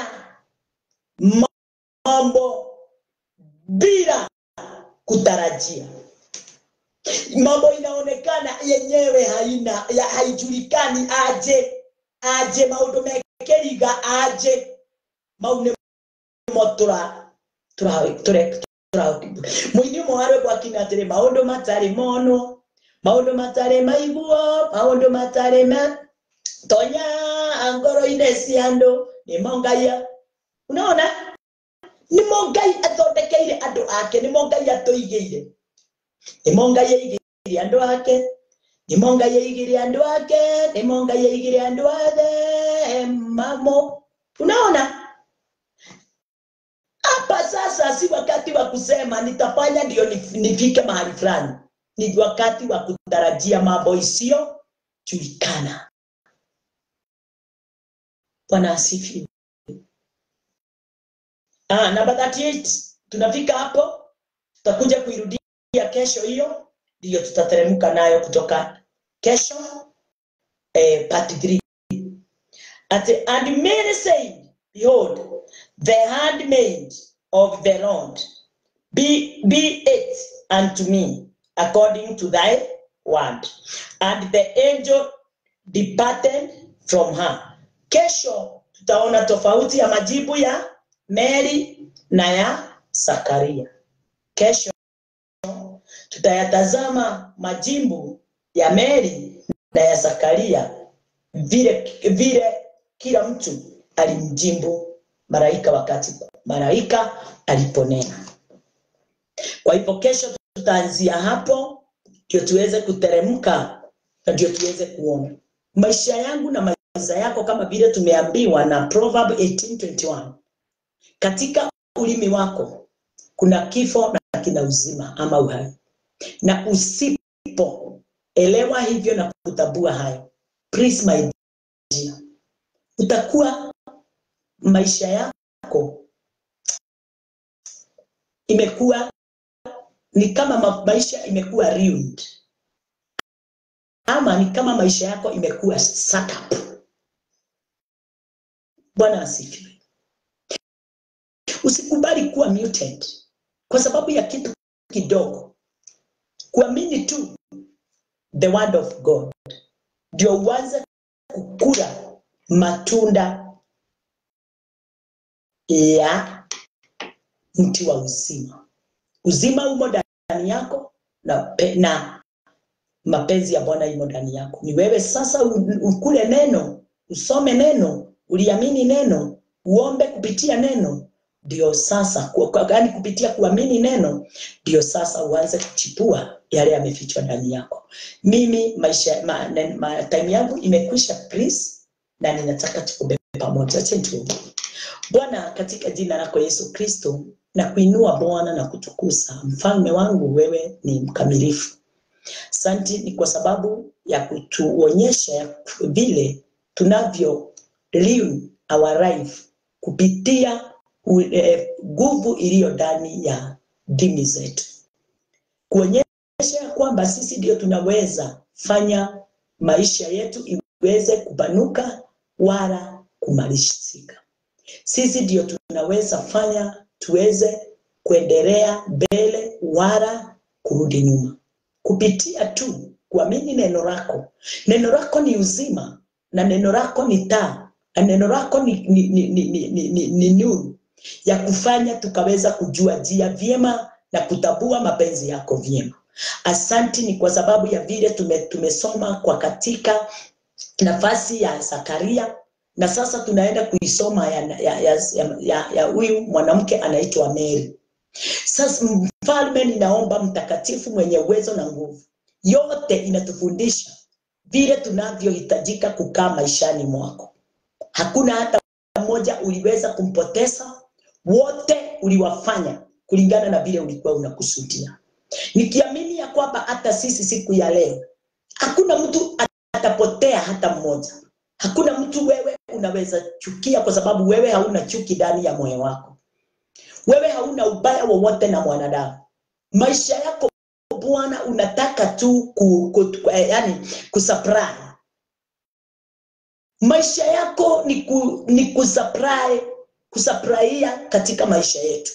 mambo bila kutarajia mambo inaonekana yenyewe haina ya haijulikani aje aje maundu mekeriga aje mau nimo tura tura tura muini umwe warwĩgwo akina atĩrĩ maũndũ matarĩ monwo maũndũ matarĩ maiguo maũndũ matarĩ ma tonya ngoro-inĩ cia andũ nĩmo ngai unaona nĩmo ngai athondekeire andũ ake nĩmo ngai atũigĩire nĩmo ngai aigĩire andũ ake nĩmo ngai aigĩre andũ ake nĩmo ngai aigĩre andũ othe mamo unaona hapa sasa si wakati wa kusema nitafanya ndio nifike mahali fulani ni wakati wa kutarajia mambo isiyojulikana bwana asifiwe ah, namba 38 tunafika hapo tutakuja kuirudia kesho hiyo ndiyo tutateremka nayo kutoka kesho eh, part 3 At, and Mary said behold the handmaid of the Lord be, be it unto me according to thy word and the angel departed from her kesho tutaona tofauti ya majibu ya Mary na ya Zakaria kesho tutayatazama majimbo ya Mary na ya Zakaria vile vile kila mtu alimjimbu malaika wakati malaika aliponena. Kwa hivyo kesho tutaanzia hapo ndio tuweze kuteremka na ndio tuweze kuona maisha yangu na maisha yako, kama vile tumeambiwa na Proverb 18:21 katika ulimi wako kuna kifo na kina uzima ama uhai na usipoelewa hivyo na kutambua hayo, please my dear, utakuwa maisha yako imekuwa ni kama ma maisha imekuwa ruined, ama ni kama maisha yako imekuwa set up. Bwana asifiwe. Usikubali kuwa muted kwa sababu ya kitu kidogo kuamini tu the word of God ndio uanze kukula matunda ya mti wa uzima. Uzima umo ndani yako na, pe, na mapenzi ya Bwana imo ndani yako. Ni wewe sasa ukule neno, usome neno, uliamini neno, uombe kupitia neno, ndio sasa yaani kupitia kuamini neno ndio sasa uanze kuchipua yale yamefichwa ndani yako. Mimi maisha ma, ma, time yangu imekwisha please, na ninataka tuombe pamoja. Acha tuombe. Bwana, katika jina lako Yesu Kristo, na kuinua Bwana na kutukuza mfalme wangu, wewe ni mkamilifu. Santi ni kwa sababu ya kutuonyesha ya vile tunavyo live our life kupitia nguvu eh, iliyo ndani ya dini zetu, kuonyesha ya kwamba sisi ndio tunaweza fanya maisha yetu iweze kupanuka wala kumalizika. Sisi ndio tunaweza fanya tuweze kuendelea mbele wala kurudi nyuma, kupitia tu kuamini neno lako. Neno lako ni uzima na neno lako ni taa na neno lako ni, ni, ni, ni, ni, ni, ni, ni nuru ya kufanya tukaweza kujua njia vyema na kutambua mapenzi yako vyema. Asanti ni kwa sababu ya vile tume, tumesoma kwa katika nafasi ya Zakaria na sasa tunaenda kuisoma ya ya ya, ya, ya, ya huyu mwanamke anaitwa Mary. Sasa mfalme, ninaomba mtakatifu mwenye uwezo na nguvu, yote inatufundisha vile tunavyohitajika kukaa maishani mwako. Hakuna hata mmoja uliweza kumpoteza, wote uliwafanya kulingana na vile ulikuwa unakusudia, nikiamini ya kwamba hata sisi siku ya leo hakuna mtu atapotea hata mmoja. Hakuna mtu wewe unaweza chukia, kwa sababu wewe hauna chuki ndani ya moyo wako. Wewe hauna ubaya wowote na mwanadamu. Maisha yako Bwana unataka tu ku, ku, ku, eh, yani kusupply maisha yako ni, ku, ni kusupply kusupplyia katika maisha yetu,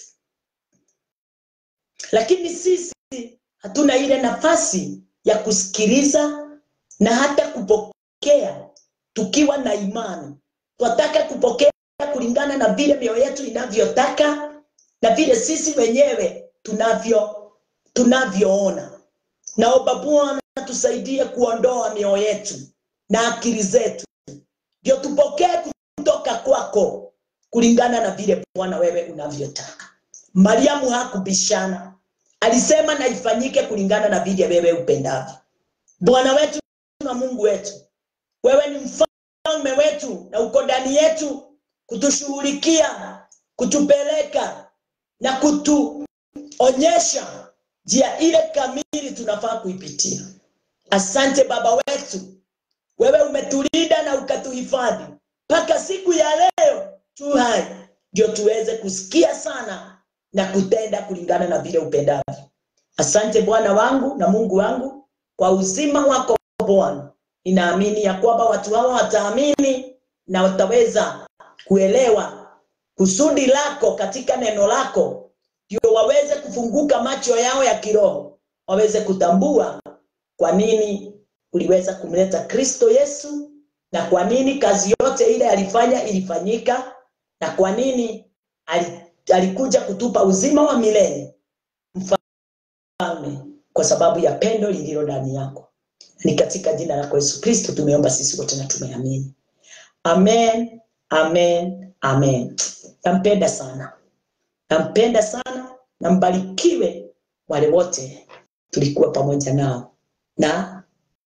lakini sisi hatuna ile nafasi ya kusikiliza na hata kupokea tukiwa na imani. Twataka kupokea kulingana na vile mioyo yetu inavyotaka na vile sisi wenyewe tunavyo tunavyoona. Naomba Bwana tusaidie kuondoa mioyo yetu na akili zetu, ndio tupokee kutoka kwako kulingana na vile Bwana wewe unavyotaka. Mariamu hakubishana, alisema na ifanyike kulingana na vile wewe upendavyo. Bwana wetu na Mungu wetu, wewe ni mfalme wetu na uko ndani yetu kutushughulikia, kutupeleka na kutuonyesha njia ile kamili tunafaa kuipitia. Asante Baba wetu, wewe umetulinda na ukatuhifadhi mpaka siku ya leo tu hai, ndio tuweze kusikia sana na kutenda kulingana na vile upendavyo. Asante Bwana wangu na Mungu wangu kwa uzima wako Bwana. Ninaamini ya kwamba watu hawa wataamini na wataweza kuelewa kusudi lako katika neno lako, ndio waweze kufunguka macho yao ya kiroho, waweze kutambua kwa nini uliweza kumleta Kristo Yesu na kwa nini kazi yote ile alifanya ilifanyika na kwa nini alikuja kutupa uzima wa milele mfalme, kwa sababu ya pendo lililo ndani yako. Ni katika jina lako Yesu Kristo tumeomba sisi wote na tumeamini, amen, amen, amen. Nampenda sana, nampenda sana, na mbarikiwe wale wote tulikuwa pamoja nao, na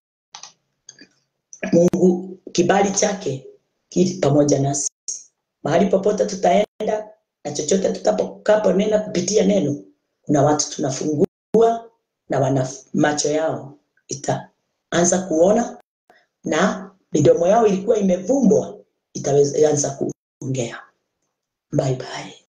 Mungu kibali chake kili pamoja nasi mahali popote tutaenda na chochote tutakaponena kupitia neno, kuna watu tunafungua na wana macho yao itaanza kuona na midomo yao ilikuwa imevumbwa itaanza kuongea. Bye bye.